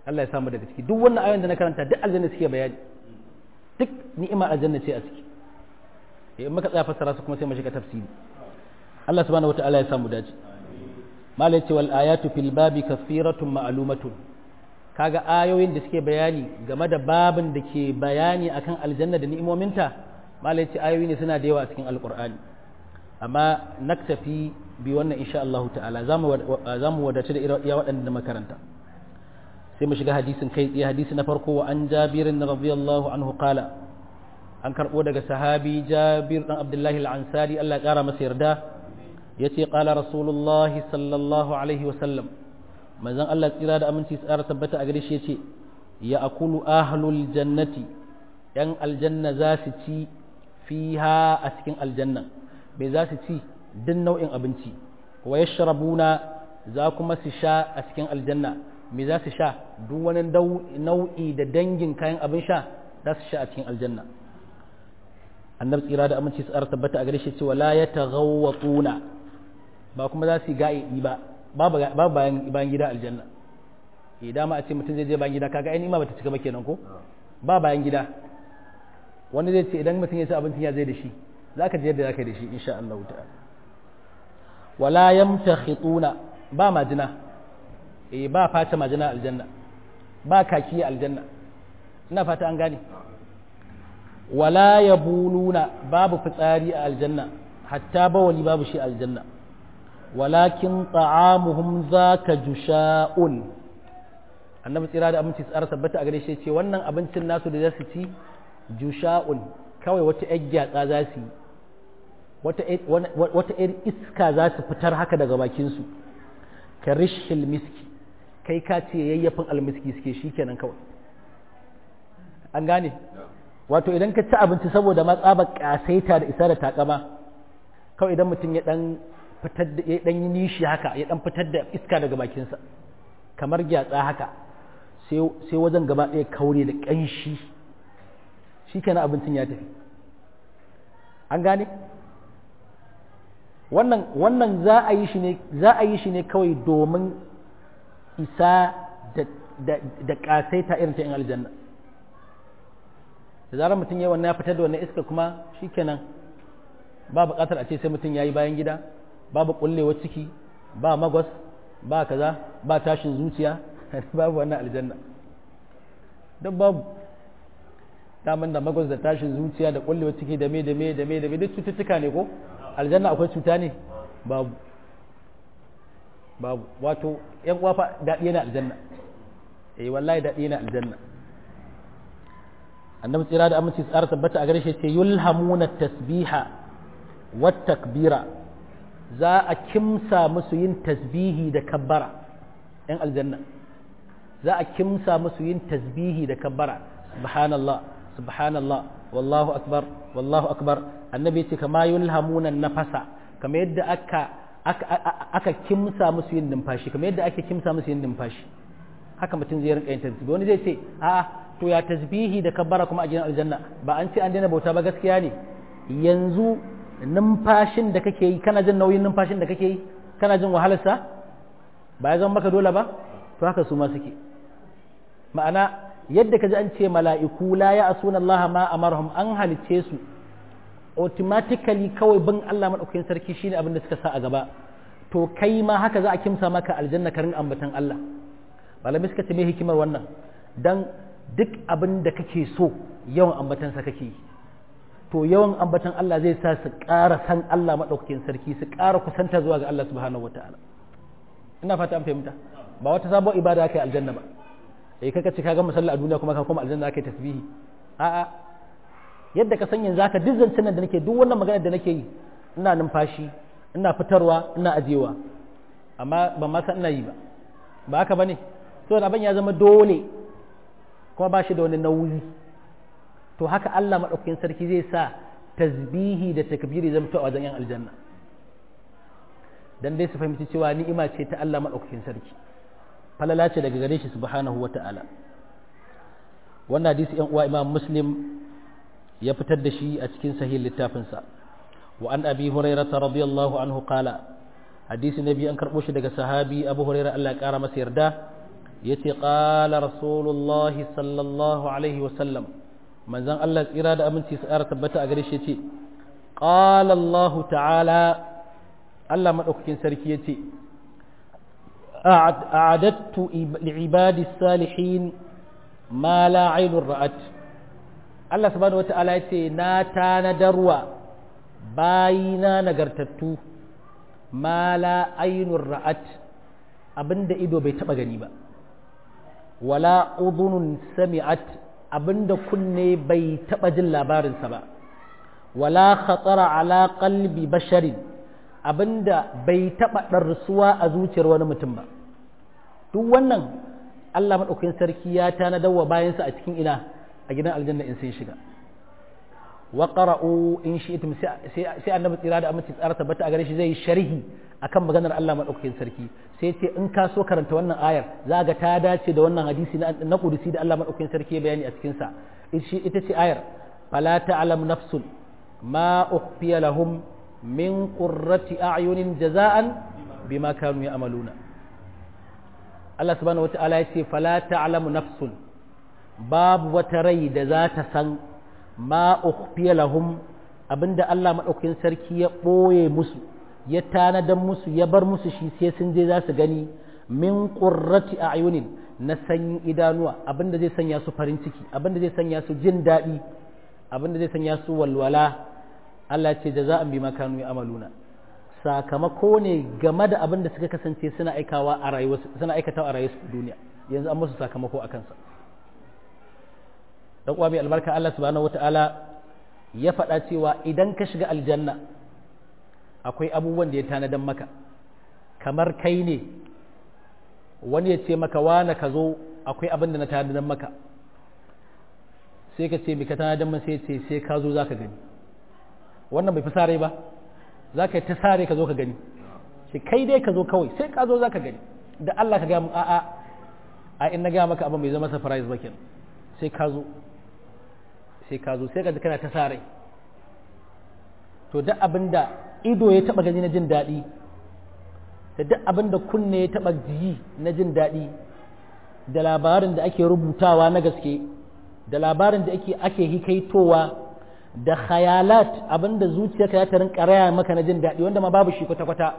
Allah ya samu daga ciki duk wannan ayoyin da na karanta duk aljanna suke bayani duk ni'ima aljanna ce a ciki in muka tsaya fassara su kuma sai mu shiga tafsiri Allah subhanahu wataala ya samu dace malai ce wal ayatu fil babi kathiratun ma'lumatun kaga ayoyin da suke bayani game da babin da ke bayani akan aljanna da ni'imominta malai ce ayoyi ne suna da yawa a cikin alqur'ani amma naktafi bi wannan insha Allah ta'ala zamu zamu wadace da iya waɗanda makaranta sai mu shiga hadisin kai tsaye hadisi na farko wa an jabirin radiyallahu anhu qala an karbo daga sahabi jabir dan abdullahi al-ansari Allah ya kara masa yarda yace qala rasulullah sallallahu alaihi wa sallam manzon Allah tsira da aminci tsara tabbata a gare shi yace ya akulu ahlul jannati yan aljanna za su ci fiha a cikin aljanna bai za su ci duk nau'in abinci wa yashrabuna za kuma su sha a cikin aljanna me za su sha duk wani nau'i da dangin kayan abin sha za su sha a cikin aljanna annabi tsira da aminci tsara tabbata a gare shi cewa la yataghawwatuna ba kuma za su yi ga'i ba babu bayan bayan gida aljanna idan ma a ce mutum zai je bayan gida kaga ai ma bata cika ba kenan ko ba bayan gida wani zai ce idan mutum ya ci abincin ya zai da shi zaka je yadda zaka da shi insha Allah ta'ala wala yamtakhituna ba majina eh ba fata majina aljanna ba kaki aljanna ina fata an gane wala yabuluna babu fitsari a aljanna hatta bawali babu shi aljanna walakin ta'amuhum zaka jusha'un annabi tsira da aminci tsara tabbata a gare shi ce wannan abincin nasu da za su ci jusha'un kawai wata yar gyatsa za su yi wata yar iska za su fitar haka daga bakinsu ka rishil miski kai ka ce yayyafin almiski suke shi kenan kawai an gane wato idan ka ci abinci saboda matsabar kasaita da isa da takama kawai idan mutum ya dan fitar da ya dan yi nishi haka ya dan fitar da iska daga bakinsa kamar gyatsa haka sai wajen gaba ɗaya kaure da ƙanshi shi kenan abincin ya tafi an gane wannan wannan za a yi shi ne za a yi shi ne kawai domin isa da da da kasaita irin ta in aljanna da zarar mutum yayi wannan ya fitar da wannan iska kuma shikenan ba buƙatar a ce sai mutum yayi bayan gida babu kullewa ciki ba magwas ba kaza ba tashin zuciya babu wannan aljanna duk babu daman da magwas da tashin zuciya da kullewa ciki da me da me da me da me duk cututtuka ne ko aljanna akwai cuta ne babu babu wato yan kwafa daɗi yana aljanna eh wallahi daɗi yana aljanna annabi tsira da aminci tsara tabbata a gare shi ce yulhamuna tasbiha wat takbira za a kimsa musu yin tasbihi da kabbara yan aljanna za a kimsa musu yin tasbihi da kabbara subhanallah subhanallah wallahu akbar wallahu akbar annabi ce kama yulhamuna nafasa kama yadda aka aka kimsa musu yin numfashi kama yadda ake kimsa musu yin numfashi haka mutum zai rinka yin tasbihi wani zai ce a to ya tasbihi da kabbara kuma a gidan aljanna ba an ce an daina bauta ba gaskiya ne yanzu numfashin da kake yi kana jin nauyin numfashin da kake yi kana jin wahalarsa ba ya zama maka dole ba to haka su ma suke ma'ana yadda ka ji an ce mala'iku la ya asuna Allah ma amarhum an halicce su automatically kawai bin Allah madaukakin sarki shine abin da suka sa a gaba to kai ma haka za a kimsa maka aljanna karin ambatan Allah malamai suka ce me hikimar wannan dan duk abin da kake so yawan ambatan sa kake to yawan ambatan Allah zai sa su ƙara san Allah madaukakin sarki su ƙara kusanta zuwa ga Allah subhanahu wataala ina fata an fahimta ba wata sabon ibada kai aljanna ba eh kaka ce kaga musalla a duniya kuma ka koma aljanna kai tasbihi a'a yadda ka san yanzu haka duk zancen nan da nake duk wannan magana da nake yi ina numfashi ina fitarwa ina ajewa amma ban ma san ina yi ba ba haka bane to abin ya zama dole kuma ba shi da wani nauyi to haka Allah madaukakin sarki zai sa tasbihi da takbiri zama to a wajen yan aljanna dan dai su fahimci cewa ni'ima ce ta Allah madaukakin sarki falala ce daga gare shi subhanahu wata'ala wannan hadisi yan uwa imam muslim ya fitar da shi a cikin sahih littafinsa wa an abi hurairah radiyallahu anhu qala hadisi nabi an karbo shi daga sahabi abu hurairah Allah ya kara masa yarda yace qala rasulullahi sallallahu alaihi wasallam manzon Allah tsira da aminci su ƙara tabbata a gare shi yace qala Allah ta'ala Allah madaukakin sarki yace a'adattu li'ibadi salihin ma la aynun ra'at Allah subhanahu wata'ala yace na tanadarwa bayina nagartattu ma la aynun ra'at abinda ido bai taba gani ba wala udhunun sami'at abinda kunne bai taba jin labarinsa ba wala khatara ala qalbi basharin abinda bai taba darsuwa a zuciyar wani mutum ba duk wannan Allah madaukakin sarki ya tanadar wa bayansa a cikin ina a gidan aljanna in sun shiga wa qara'u in shi'tum sai annabi tsira da aminci tsara tabbata a gare shi zai sharhi akan maganar Allah madaukakin sarki sai ce in ka so karanta wannan ayar za ga ta dace da wannan hadisi na kudusi da Allah madaukakin sarki ya bayani a cikin sa ita ce ayar fala ta'lam nafsun ma ukhfiya lahum min qurrati a'yunin jaza'an bima kanu ya'maluna Allah subhanahu wata'ala ya ce fala ta'lamu nafsun babu wata rai da za ta san ma ukhfiya lahum abinda Allah madaukakin sarki ya boye musu ya tanadan musu ya bar musu shi sai sun je za su gani min qurrati a'yunin na sanyin idanuwa abinda zai sanya su farin ciki abinda zai sanya su jin daɗi abinda zai sanya su walwala Allah ce jaza'an bima kanu ya'maluna sakamako ne game da abin da suka kasance suna aikawa a rayuwar suna aikatawa a rayuwar duniya yanzu an musu sakamako akan sa dan uwa mai albarka Allah subhanahu wata'ala ya faɗa cewa idan ka shiga aljanna akwai abubuwan da ya tanadan maka kamar kai ne wani ya ce maka wane ka zo akwai abin da na tanadan maka sai ka ce mai ka tanadan maka sai ce sai ka zo za ka gani wannan bai fi sare ba za ka yi ta sare ka zo ka gani sai kai dai ka zo kawai sai ka zo za ka gani da Allah ka gaya mu a'a a in na gaya maka abin bai zama surprise ba kenan sai ka zo sai ka zo sai ka ji kana ta sare to duk abin da ido ya taba gani na jin daɗi da duk abin da kunne ya taba ji na jin daɗi da labarin da ake rubutawa na gaske da labarin da ake ake hikaitowa da khayalat abin da zuciyarka ya ta rinka raya maka na jin daɗi wanda ma babu shi kwata-kwata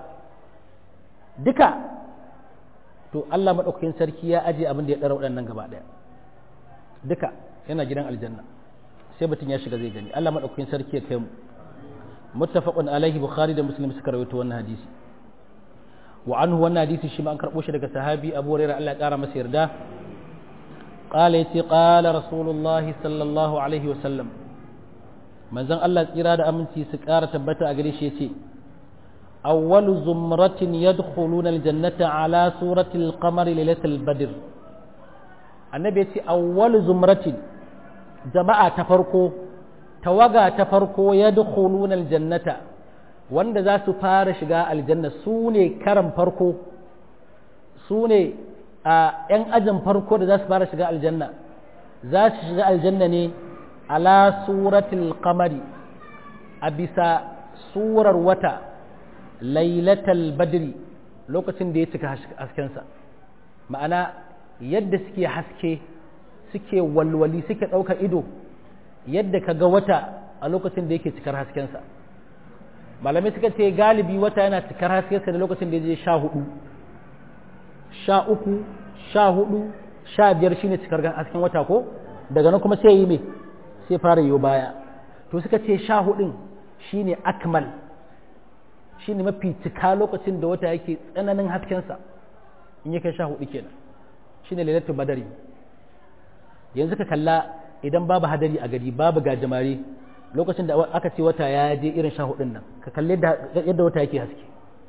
duka to Allah maɗaukakin sarki ya aje abin da ya ɗara waɗannan gaba ɗaya duka yana gidan aljanna sai mutum ya shiga zai gani Allah maɗaukakin sarki ya kai mu muttafaqun alaihi bukhari da muslim suka rawaito wannan hadisi wa anhu wannan hadisi shi ma an karɓo shi daga sahabi abu hurairah Allah ya ƙara masa yarda qala yace qala rasulullah sallallahu alaihi wa sallam manzon Allah tsira da aminci su ƙara tabbata a gare shi yace awwalu zumratin yadkhuluna aljannata ala surati alqamari lailatul badr annabi yace awwalu zumratin jama'a ta farko tawaga ta farko yadkhuluna aljannata wanda za su fara shiga aljanna su ne karan farko su ne a 'yan ajin farko da za su fara shiga aljanna za su shiga aljanna ne ala suratul qamari a bisa surar wata lailatal badri lokacin da ya cika haskensa ma'ana yadda suke haske suke walwali suke ɗauka ido yadda ka ga wata a lokacin da yake cikar haskensa malamai suka ce galibi wata yana cikar haskensa da lokacin da ya je sha hudu sha uku sha hudu sha biyar shine cikar hasken wata ko daga nan kuma sai yi mai sai fara yiwu baya to suka ce sha hudun shine akmal shine mafi cika lokacin da wata yake tsananin haskensa in ya kai sha hudu kenan shine lailatul badari yanzu ka kalla idan babu hadari a gari babu gajimare lokacin da aka ce wata ya je irin sha hudun nan ka kalli yadda wata yake haske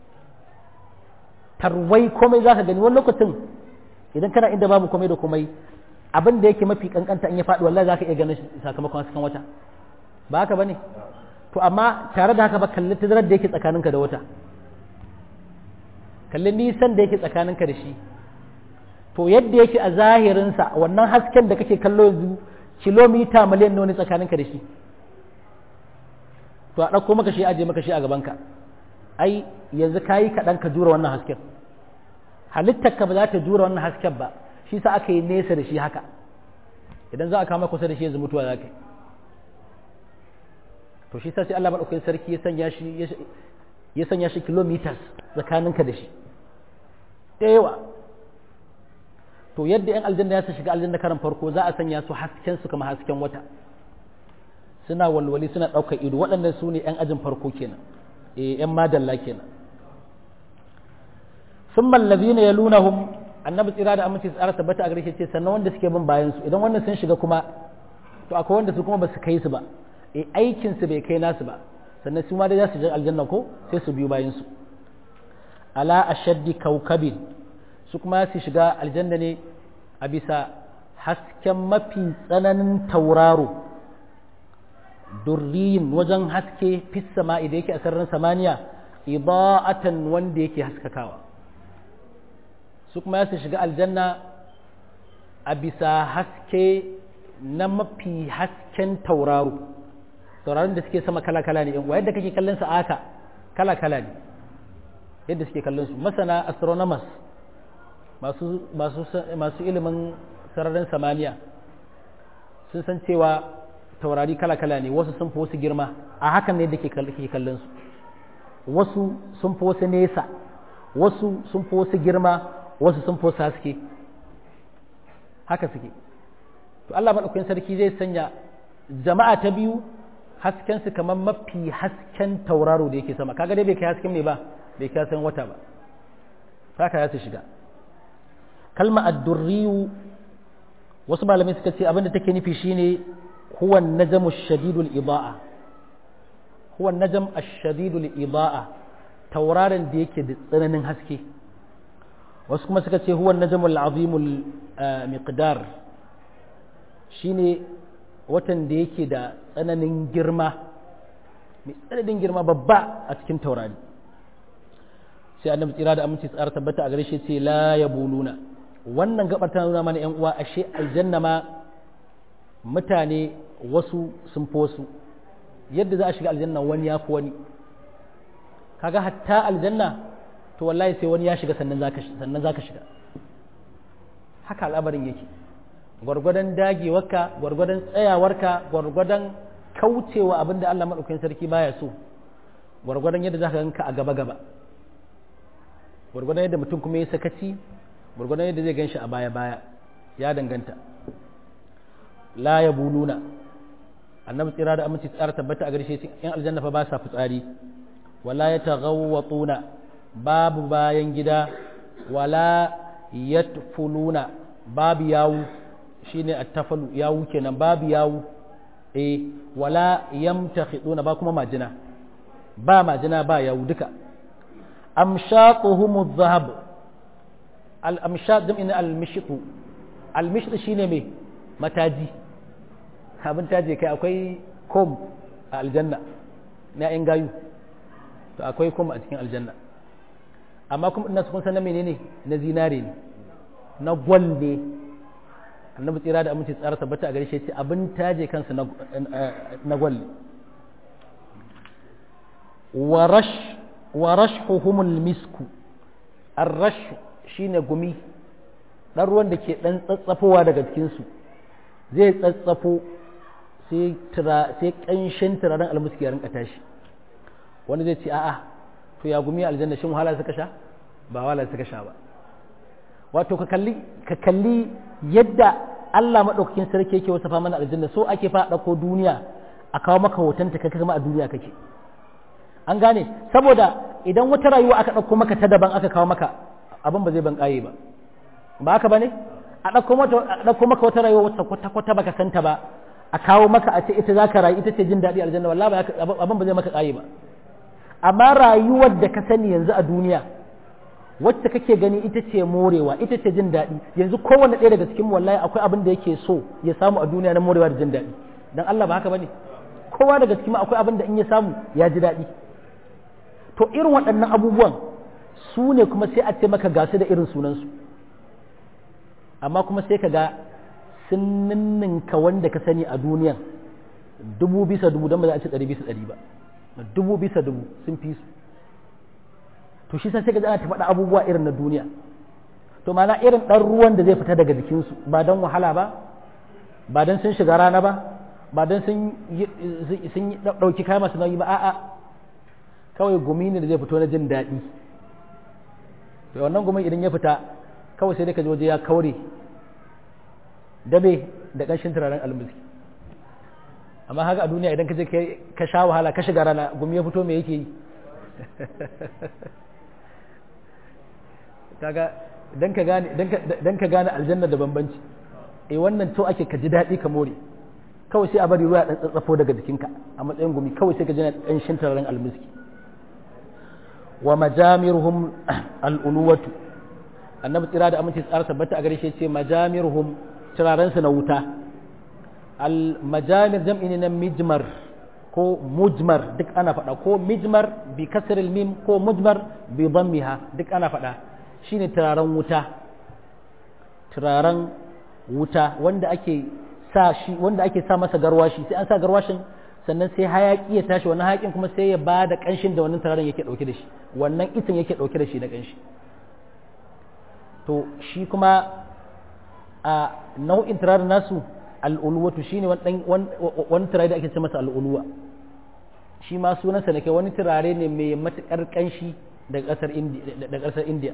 tarwai komai za ka gani wani lokacin idan kana inda babu komai da komai abin da yake mafi kankanta in ya faɗi wallahi za ka iya ganin sakamakon hasken wata ba haka ba ne to amma tare da haka ba kalli tazarar da yake tsakaninka da wata kalli nisan da yake tsakaninka da shi to yadda yake a zahirinsa wannan hasken da kake kallo yanzu kilomita miliyan nawa ne tsakaninka da shi to a ɗauko maka shi aje maka shi a gabanka ai yanzu kayi kaɗan ka jura wannan hasken halittarka ba za ta jura wannan hasken ba shi sa aka yi nesa da shi haka idan za a kama kusa da shi yanzu mutuwa za ka yi to shi sa sai Allah maɗaukakin sarki ya sanya shi ya sanya shi kilometers tsakaninka da shi da yawa to yadda yan aljanna ya su shiga aljanna karan farko za a sanya su hasken su kama hasken wata suna walwali suna ɗaukar ido waɗannan su ne yan ajin farko kenan eh yan madalla kenan sun mallabi ne ya lunahum annabi tsira da aminci tsara tabbata a gare shi ce sannan wanda suke bin bayan su idan wannan sun shiga kuma to akwai wanda su kuma ba su kai su ba e aikin su bai kai nasu ba sannan su ma dai za su je aljanna ko sai su biyu bayan su ala ashaddi kaukabin su kuma su shiga aljanna ne a bisa hasken mafi tsananin tauraro durriyin wajen haske fis sama'i da yake a sararin samaniya ida'atan wanda yake haskakawa su kuma su shiga aljanna a bisa haske na mafi hasken tauraro tauraron da suke sama kala-kala ne wa yadda kake kallon su aka kala-kala ne yadda suke kallon su masana astronomers masu, masu, masu ilimin sararin samaniya sun san cewa taurari kala-kala ne wasu sun fi wasu girma a hakan ne da ke kallon su wasu sun fi wasu nesa wasu sun fi wasu girma wasu sun fi wasu haske haka suke to Allah maɗaukakin sarki zai sanya jama'a ta biyu haskensu kamar mafi hasken tauraro da yake sama kaga dai bai kai hasken ne ba bai kai hasken wata ba haka ya su shiga kalma addurriyu wasu malamai suka ce abinda take nufi shine huwa najamu shadidul ida'a huwa najam ash-shadidul ida'a tauraron da yake da tsananin haske wasu kuma suka ce huwa najamul azimul miqdar shine watan da yake da tsananin girma mai tsananin girma babba a cikin taurari sai annabi tsira da aminci tsara tabbata a gare shi ce la yabuluna wannan gabar ta nuna mana yan uwa ashe aljanna ma mutane wasu sun fi wasu yadda za a shiga aljanna wani ya fi wani kaga hatta aljanna to wallahi sai wani ya shiga sannan zaka sannan zaka shiga haka al'amarin yake gwargwadon dagewarka gwargwadon tsayawarka gwargwadon kaucewa abinda Allah madaukakin sarki baya so gwargwadon yadda zaka ganka a gaba gaba gwargwadon yadda mutum kuma ya sakaci gwargwadon yadda zai ganshi a baya baya ya danganta la ya buluna annabi tsira da aminci tsara tabbata a garshe yan aljanna fa ba sa fitsari wala ya taghawwatuna babu bayan gida wala yatfuluna babu yawu shine attafalu yawu kenan babu yawu eh wala yamtakhiduna ba kuma majina ba majina ba yawu duka amshaquhum adh-dhahab al-amshaq jam'in al-mishqu al-mishq shine me mataji abin taje kai akwai kom a aljanna na yan gayu to akwai kom a cikin aljanna amma kuma ina kun san na menene na zinare ne na gwal ne annabi tsira da aminci tsara tabbata a gare shi ce abin taje kansa na gwal ne warash warashhuhumul misku arrash shine gumi dan ruwan da ke dan tsatsafowa daga cikin su zai tsatsafo sai tura sai kanshin turaren almuski ya rinka tashi wani zai ce a'a to ya gumi aljanna shin wahala suka sha ba wahala suka sha ba wato ka kalli ka kalli yadda Allah madaukakin sarki yake wasafa mana aljanna so ake fa dauko duniya a kawo maka hotonta kai kuma a duniya kake an gane saboda idan wata rayuwa aka dauko maka ta daban aka kawo maka abin ba zai ban kaye ba ba haka bane a dauko maka a dauko maka wata rayuwa wata kwata kwata baka santa ba a kawo maka a ce ita zaka rayu ita ce jin daɗi aljanna wallahi abin ba zai maka kaye ba amma rayuwar da ka sani yanzu a duniya wacce kake gani ita ce morewa ita ce jin daɗi yanzu kowanne ɗaya daga cikin wallahi akwai abin da yake so ya samu a duniya na morewa da jin daɗi dan Allah ba haka bane kowa daga cikin akwai abin da in ya samu ya ji daɗi to irin waɗannan abubuwan su ne kuma sai a ce maka gasu da irin sunansu amma kuma sai ka ga sun ninninka wanda ka sani a duniyan dubu bisa dubu don ba za a ce ɗari bisa ɗari ba dubu bisa dubu sun fi su to shi sai ka ana ta faɗa abubuwa irin na duniya to mana irin ɗan ruwan da zai fita daga jikinsu ba don wahala ba ba don sun shiga rana ba ba don sun ɗauki kaya masu nauyi ba a'a kawai gumi ne da zai fito na jin daɗi to wannan gumin idan ya fita kawai sai dai ka waje ya kaure dabe da ƙanshin turaren almiski amma haka a duniya idan ka je ka sha wahala ka shiga rana gumi ya fito me yake yi kaga dan ka gane dan ka gane aljanna da bambanci eh wannan to ake ka ji daɗi ka more kawai sai a bari ruwa dan tsatsafo daga jikinka a matsayin gumi kawai sai ka ji ƙanshin turaren almiski wa majamiruhum al'uluwatu annabi tsira da aminci tsara tabbata a gare shi ce majamiruhum turaren su na wuta al majamir jam'i ne na mijmar ko mujmar duk ana faɗa ko mijmar bi kasril mim ko mujmar bi dhammiha duk ana faɗa shine turaren wuta turaren wuta wanda ake sa shi wanda ake sa masa garwashi sai an sa garwashin sannan sai hayaki ya tashi wannan hayakin kuma sai ya ba da kanshin da wannan turaren yake dauke da shi wannan itin yake dauke da shi na kanshi to shi kuma a nau'in turaren nasu al'ulwatu shine wani turare da ake ce masa al'ulwa shi ma sunansa ne kai wani turare ne mai matukar kanshi daga kasar indiya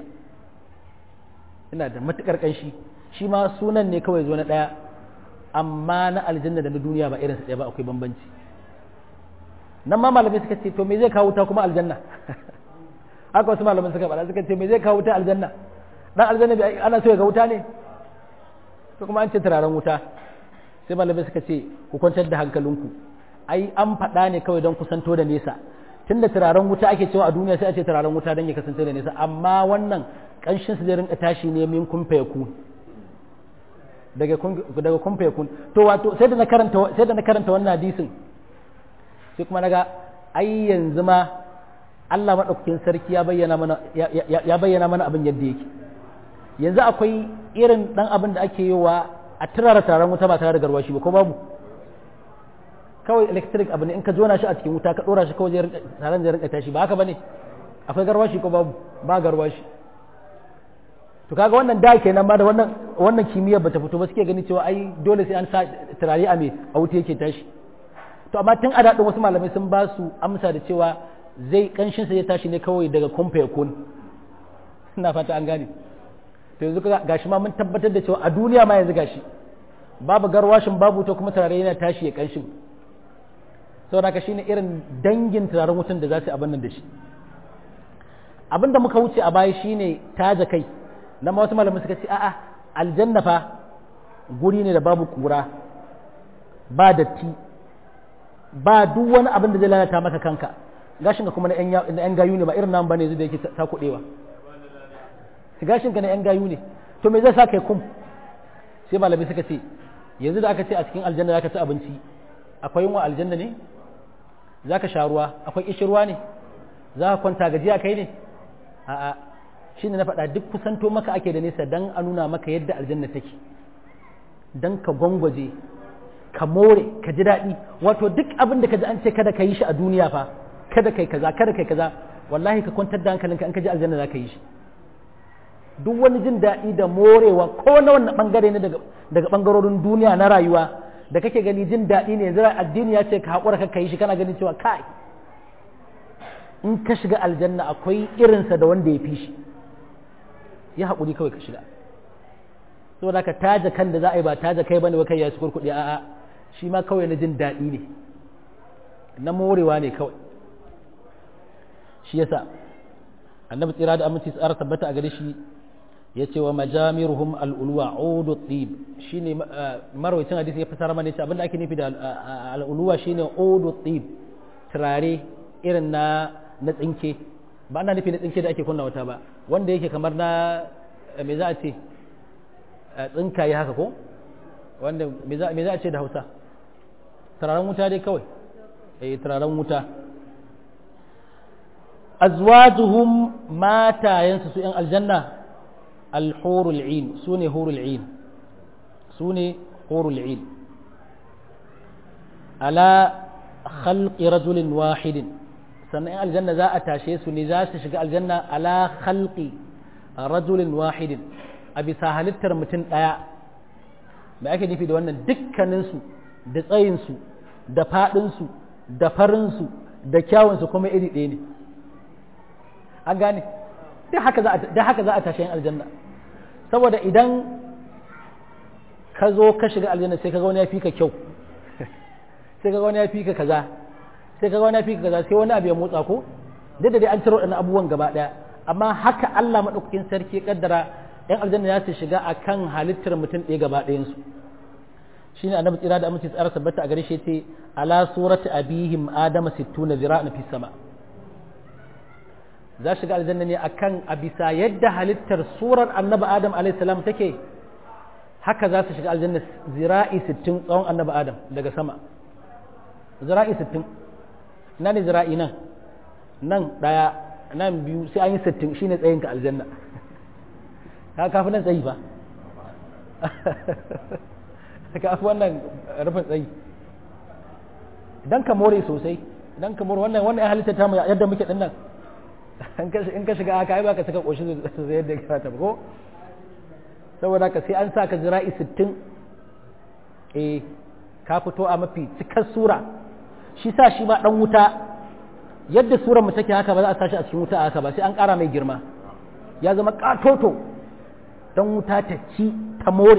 ina da matukar kanshi shi ma sunan ne kawai zo na daya amma na aljanna da na duniya ba irinsa ɗaya ba akwai bambanci nan ma malamai suka ce to me zai kawo ta kuma aljanna haka wasu malamai suka faɗa suka ce me zai kawo ta aljanna dan aljanna ana so ya ga wuta ne to kuma an ce turaren wuta sai malamai suka ce ku kwantar da hankalinku ai an faɗa ne kawai don kusanto da nesa tunda turaren wuta ake cewa a duniya sai a ce turaren wuta don ya kasance da nesa amma wannan ƙanshin su zai rinka tashi ne min kun ku daga daga kun kun to wato sai da na karanta sai da na karanta wannan hadisin sai kuma naga ai yanzu ma Allah maɗaukakin sarki ya bayyana mana ya bayyana mana abin yadda yake yanzu akwai irin ɗan abin da ake yi wa a turara taron wuta ba tare da garwashi ba ko babu kawai electric abu ne in ka jona shi a cikin wuta ka ɗora shi kawai taron zai rinka tashi ba haka bane akwai garwashi ko babu ba garwashi to kaga wannan da kenan ba da wannan wannan kimiyyar bata fito ba suke gani cewa ai dole sai an sa turare a me a wuta yake tashi to amma tun a daɗin wasu malamai sun ba su amsa da cewa zai kanshinsa ya tashi ne kawai daga kumfa ya kun ina fata an gane to yanzu gashi ma mun tabbatar da cewa a duniya ma yanzu gashi babu garwashin babu ta kuma turare yana tashi ya kanshin saboda haka shine irin dangin turaren wutan da za su abin nan da shi abin da muka wuce a baya shine taja kai na ma wasu malamai suka ce a'a aljanna fa guri ne da babu kura ba datti ba duk wani abin da zai lalata maka kanka gashin ka kuma na yan gayu ne ba irin nan bane zai da yake ta kudewa gashin ka na yan gayu ne to me zai sa kai kum sai malami suka ce yanzu da aka ce a cikin aljanna zaka ci abinci akwai yunwa aljanna ne zaka sha ruwa akwai kishirwa ne za ka kwanta gajiya kai ne a'a shine na faɗa duk kusanto maka ake da nesa dan a nuna maka yadda aljanna take dan ka gwangwaje ka more ka ji daɗi wato duk abin da ka ji an ce kada ka yi shi a duniya fa kada kai kaza kada kai kaza wallahi ka kwantar da hankalinka in ka ji aljanna za ka yi shi duk wani jin daɗi da morewa ko na wannan bangare ne daga daga bangarorin duniya na rayuwa da kake gani jin daɗi ne yanzu addini ya ce ka haƙura ka yi shi kana ganin cewa kai in ka shiga aljanna akwai irinsa da wanda ya fi shi ya haƙuri kawai ka shiga saboda ka taja kan da za a yi ba taja kai bane kai ya ci kurkuɗi a'a shi ma kawai na jin daɗi ne na morewa ne kawai shi yasa annabi tsira da aminci tsara tabbata a gare shi ya ce wa majamiruhum al'ulwa udu tsib shi ne marwacin hadisi ya fasara mana ce abinda ake nufi da al'ulwa shi ne udu tsib turare irin na na tsinke ba ana nufi na tsinke da ake kunna wata ba wanda yake kamar na me za a ce tsinkaye haka ko wanda me za a ce da hausa turaren wuta dai kawai eh turaren wuta azwajuhum matayensu su ‘yan aljanna alhurul in su ne hurul in su ne hurul in ala khalqi rajulin wahidin sannan ‘yan aljanna za a tashe su ne za su shiga aljanna ala khalqi rajulin wahidin a bisa halittar mutum ɗaya mai ake nufi da wannan dukkaninsu da tsayinsu da faɗinsu da farinsu da kyawunsu kuma iri ɗaya ne an gane da haka za a tashi yin aljanna saboda idan ka zo ka shiga aljanna sai ka ga wani ya fi ka kyau sai ka ga wani ya fi ka kaza sai ka ga wani ya fi ka kaza sai wani abu ya motsa ko duk da dai an ciro waɗannan abubuwan gaba ɗaya amma haka Allah maɗaukakin sarki kaddara ‘yan aljanna ya su shiga a kan halittar mutum ɗaya gaba ɗayansu shi ne annabi tsira da amince tsara sabbata a gare shi ce ala surati abihim adama sittuna zira'an fi sama za shiga aljanna ne akan a bisa yadda halittar surar annabi adam alayhi salam take haka za su shiga aljanna zira'i sittin tsawon annabi adam daga sama zira'i sittin ina ne zira'i nan nan ɗaya nan biyu sai an yi sittin shine tsayinka aljanna ka kafi nan tsayi ba ka fi wannan rufin tsayi idan ka more sosai idan ka more wannan wannan ya halitta ta mu yadda muke dinnan in ka shiga aka ai ba ka saka koshi zai yadda ka ta ko saboda ka sai an sa ka jira'i 60 eh ka fito a mafi cikar sura shi sa shi ba dan wuta yadda surar mu take haka ba za a sashi a cikin wuta haka ba sai an ƙara mai girma ya zama katoto dan wuta ta ci ta more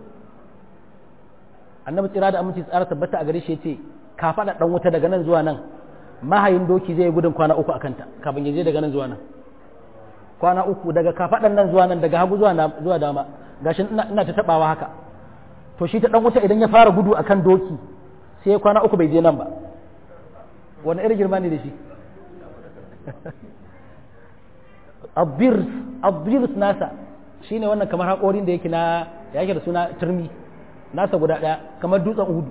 annabi tsira da aminci tsara tabbata a gare shi yace ka faɗa dan wuta daga nan zuwa nan mahayin doki zai gudun kwana uku a kanta kafin ya je daga nan zuwa nan kwana uku daga kafaɗan nan zuwa nan daga hagu zuwa zuwa dama gashi ina ta tabawa haka to shi ta dan wuta idan ya fara gudu akan doki sai kwana uku bai je nan ba wani irin girma ne da shi abirs abirs nasa shine wannan kamar haƙorin da yake na yake da suna turmi nasa guda ɗaya kamar dutsen uhudu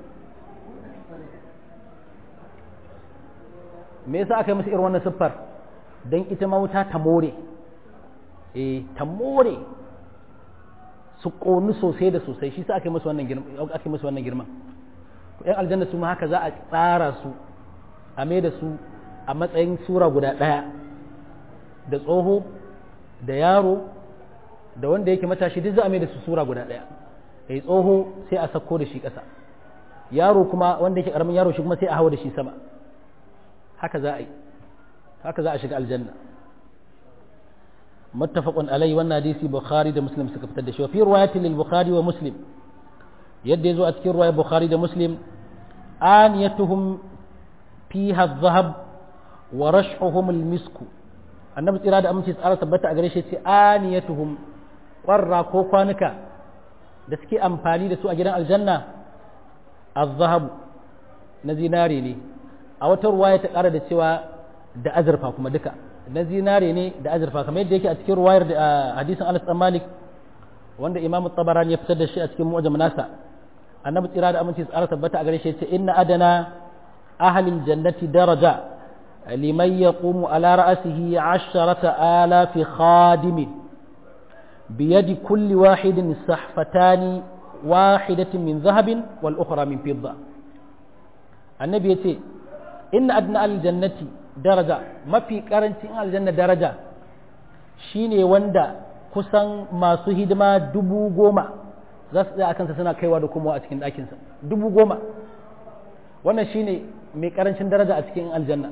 me yasa aka yi musu irin wannan siffar don ita mawuta ta more eh ta more su ƙoni sosai da sosai shi sa aka yi musu wannan girma aka yi musu wannan girman yan aljanna su ma haka za a tsara su a mai da su a matsayin sura guda ɗaya da tsoho da yaro da wanda yake matashi duk za a mai da su sura guda ɗaya eh tsoho sai a sako da shi ƙasa yaro kuma wanda yake ƙaramin yaro shi kuma sai a hawa da shi sama haka za a yi haka za a shiga aljanna muttafaqun alai wannan hadisi bukhari da muslim suka fitar da shi wa fi riwayatin lil bukhari wa muslim yadda yazo a cikin riwayar bukhari da muslim aniyatuhum fiha adh-dhahab wa rashhuhum al-misku annabi tsira da aminci tsara tabbata a gare shi ce aniyatuhum qarra ko kwanuka da suke amfani da su a gidan aljanna adh-dhahab na zinare ne a wata ruwaya ta ƙara da cewa da azurfa kuma duka na zinare ne da azurfa kamar yadda yake a cikin ruwayar da hadisin Anas dan Malik wanda Imam Tabarani ya fitar da shi a cikin mu'jam nasa annabi tsira da aminci tsara tabbata a gare shi yace inna adana ahli aljannati daraja liman yaqumu ala ra'sihi 'asharata alafi khadim biyadi kulli wahidin sahfatani wahidatin min dhahabin wal ukhra min fidda annabi yace inna adna aljannati daraja mafi karancin aljanna daraja shine wanda kusan masu hidima dubu goma za su tsaya a kansa suna kaiwa da komowa a cikin ɗakinsa dubu goma wannan shine mai karancin daraja a cikin aljanna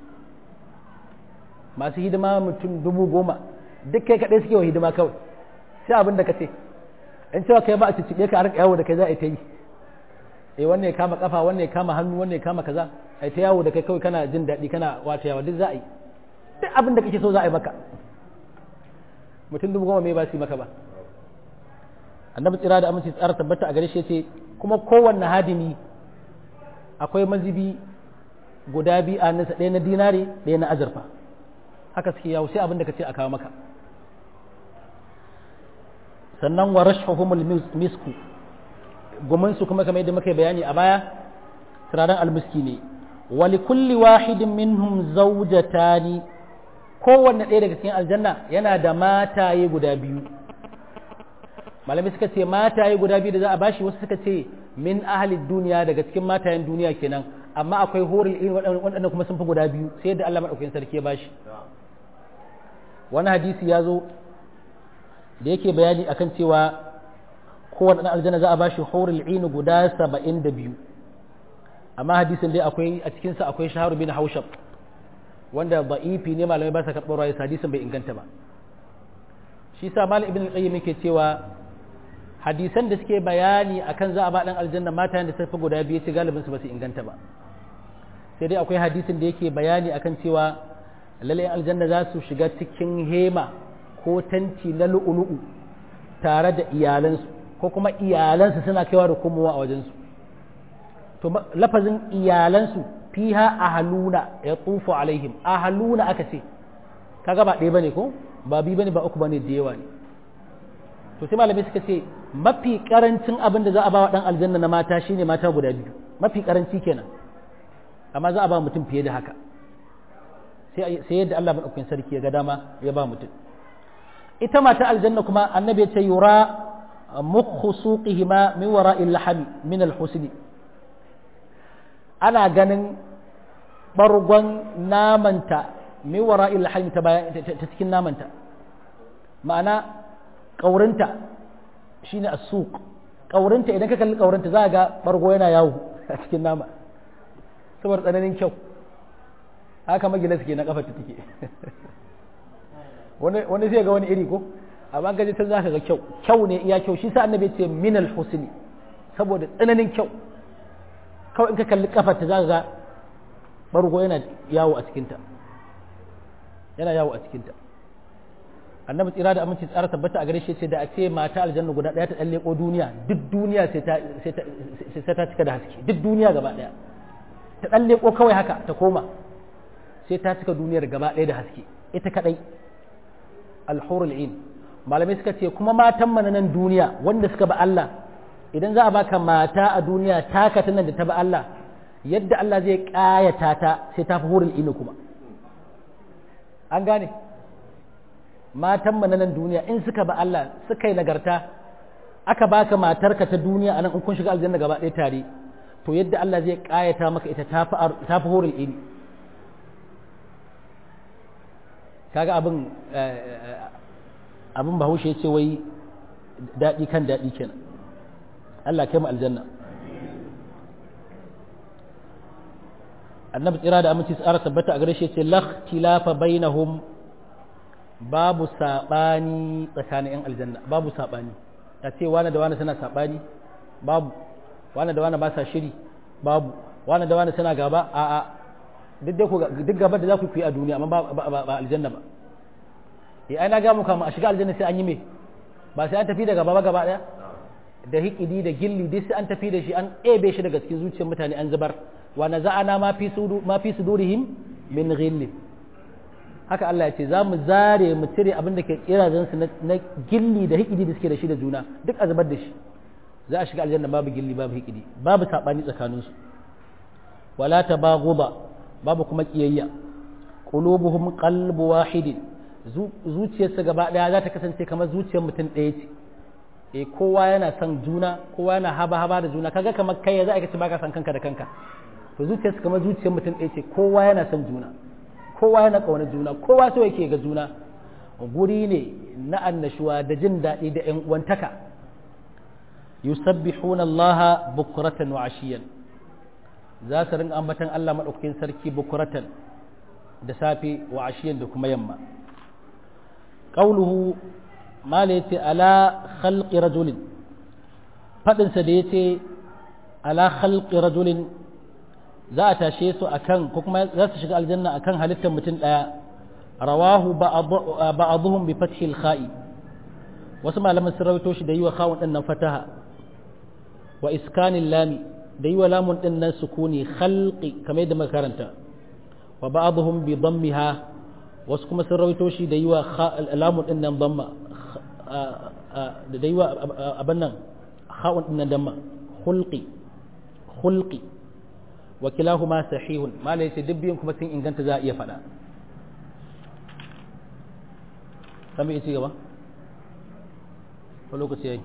masu hidima mutum dubu goma duk kai kaɗai suke wa hidima kawai sai abin da ka ce in cewa kai ba a cicciɓe ka a rika yawo da kai za a yi ta yi eh wannan ya kama kafa wannan ya kama hannu wannan ya kama kaza ai ta yawo da kai kawai kana jin daɗi kana wata yawa duk za a yi duk abin da kake so za a yi maka mutum dubu goma me ba su yi maka ba annabi tsira da aminci tsara tabbata a gare shi ce kuma kowanne hadimi akwai mazibi guda biyu a nasa ɗaya na dinare ɗaya na azurfa haka suke yawo sai abin da ka ce a kawo maka sannan wa rashhuhumul misku gumansu kuma kamar yadda muka yi bayani a baya turaren almiski ne wali kulli wahidin minhum zawjatani kowanne ɗaya daga cikin aljanna yana da mataye guda biyu malami suka ce mataye guda biyu da za a bashi wasu suka ce min ahli duniya daga cikin matayen duniya kenan amma akwai horil irin waɗanda kuma sun fi guda biyu sai yadda Allah madaukakin sarki ya bashi wani hadisi ya zo da yake bayani akan cewa kowane ɗan aljanna za a ba shi hurul inu guda saba'in da biyu amma hadisin dai akwai a cikinsa akwai shaharu bin haushab wanda ba'ifi ne malamai ba sa karɓar rayu hadisin bai inganta ba shi sa malam ibn al-qayyim yake cewa hadisan da suke bayani akan za a ba ɗan aljanna mata da safi guda biyu ce galibin su ba su inganta ba sai dai akwai hadisin da yake bayani akan cewa lallai aljanna za su shiga cikin hema ko tanti na lu'ulu'u tare da iyalansu ko kuma iyalansu suna kaiwa da komowa a wajensu to lafazin iyalansu fiha ahaluna ya tsufu alaihim ahaluna aka ce kaga ba ɗaya bane ko ba bi bane ba uku bane da yawa ne to sai malamai suka ce mafi karancin abin da za a ba wa dan aljanna na mata shine mata guda biyu mafi karanci kenan amma za a ba mutum fiye da haka sai yadda Allah maɗaukakin sarki ya ga dama ya ba mutum ita mata aljanna kuma annabi ya ce yura mukhu suqihima min wara'il lahami min al-husni ana ganin bargon namanta min wara'il lahami ta bayan ta cikin namanta ma'ana kaurinta shine as-suq kaurinta idan ka kalli kaurinta za ga bargo yana yawo a cikin nama saboda tsananin kyau haka magina suke na kafar ta take wani zai ga wani iri ko amma gaji ta zaka ga kyau kyau ne iya kyau shi sa annabi ce min al husni saboda tsananin kyau kawai in ka kalli kafar ta zaka ga bargo yana yawo a cikinta yana yawo a cikinta annabi tsira da aminci tsara tabbata a gare shi ce da a ce mata aljanna guda daya ta dan leko duniya duk duniya sai ta sai ta cika da haske duk duniya gaba daya ta dan leko kawai haka ta koma sai ta cika duniyar gaba ɗaya da haske ita kadai alhurul in malamai suka ce kuma matan mana nan duniya wanda suka ba Allah idan za a baka mata a duniya taka ta nan da ta ba Allah yadda Allah zai kayata ta sai ta fi hurul in kuma an gane matan mana nan duniya in suka ba Allah suka yi nagarta aka baka matarka ta duniya anan in kun shiga aljanna gaba ɗaya tare to yadda Allah zai kayata maka ita ta fi hurul in kaga abin abin bahaushe ya ce wai daɗi kan daɗi kenan Allah kai mu aljanna annabi tsira da aminci tsara tabbata a gare shi ce lakhtilafa bainahum babu sabani tsakanin yan aljanna babu sabani ta ce wani da wani suna sabani babu wani da wani ba sa shiri babu wani da wani suna gaba a'a duk da duk gabar da za ku yi a duniya amma ba aljanna ba eh ai na ga muka a shiga aljanna sai an yi me ba sai an tafi da gaba gaba daya da hikidi da gilli duk sai an tafi da shi an ebe shi daga cikin zuciyar mutane an zubar wa naza'ana ma fi sudu ma fi sudurihim min ghilli haka Allah ya ce za mu zare mu cire abin da ke kirazan su na gilli da hikidi da suke da shi da juna duk a zubar da shi za a shiga aljanna babu gilli babu hikidi babu sabani tsakaninsu wala tabaghuba babu kuma kiyayya qulubuhum qalbu wahidin zuciyarsa gaba daya za ta kasance kamar zuciyar mutum ɗaya ce eh kowa yana son juna kowa yana haba haba da juna kaga kamar kai za a kace baka son kanka da kanka to zuciyarsa kamar zuciyar mutum ɗaya ce kowa yana son juna kowa yana ƙaunar juna kowa so yake ga juna guri ne na annashuwa da jin daɗi da ƴan uwantaka yusabbihuna allaha bukratan wa ashiyan za su ringa ambatan Allah maɗaukakin sarki bukuratan da safe wa ashiyan da kuma yamma ƙauluhu mala yace ala khalqi rajulin faɗinsa da yace ala khalqi rajulin za a tashe su akan ko kuma za su shiga aljanna akan halittar mutum ɗaya rawahu ba'dhum bi fathi al-kha'i wasu malaman sun rawaito shi da yi wa khawun din nan fataha wa iskanil lami da yi wa lamun ɗin nan sukuni khalqi kamar yadda makaranta wa ba'dhum bi dammiha wasu kuma sun rawaito shi da yi wa lamun ɗin nan damma da yi wa abin nan ha'un ɗin nan damma khulqi khulqi wa kilahuma sahihun malai sai dubbin kuma sun inganta za a iya faɗa kan bai ci gaba ko lokaci yayi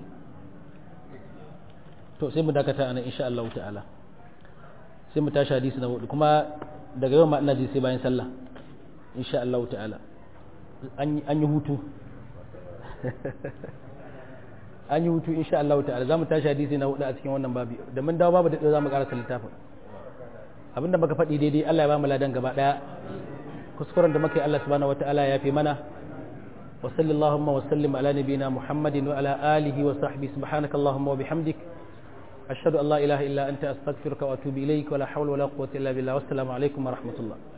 to sai mu dakata anan insha Allah ta'ala sai mu tashi hadisi na hudu kuma daga yau ma ina ji sai bayan sallah insha Allah ta'ala an yi hutu an yi hutu insha Allah ta'ala za mu tashi hadisi na hudu a cikin wannan babi da mun dawo babu da za mu karasa littafin abinda muka faɗi daidai Allah ya ba mu ladan gaba daya kuskuren da muka yi Allah subhanahu wataala ya fi mana wa sallallahu wa sallim ala nabiyina muhammadin wa ala alihi wa sahbihi subhanaka allahumma wa bihamdik ashhadu an la ilaha illa anta astaghfiruka wa atubu ilaik wa la hawla wa la quwwata illa billah wassalamu alaikum wa rahmatullah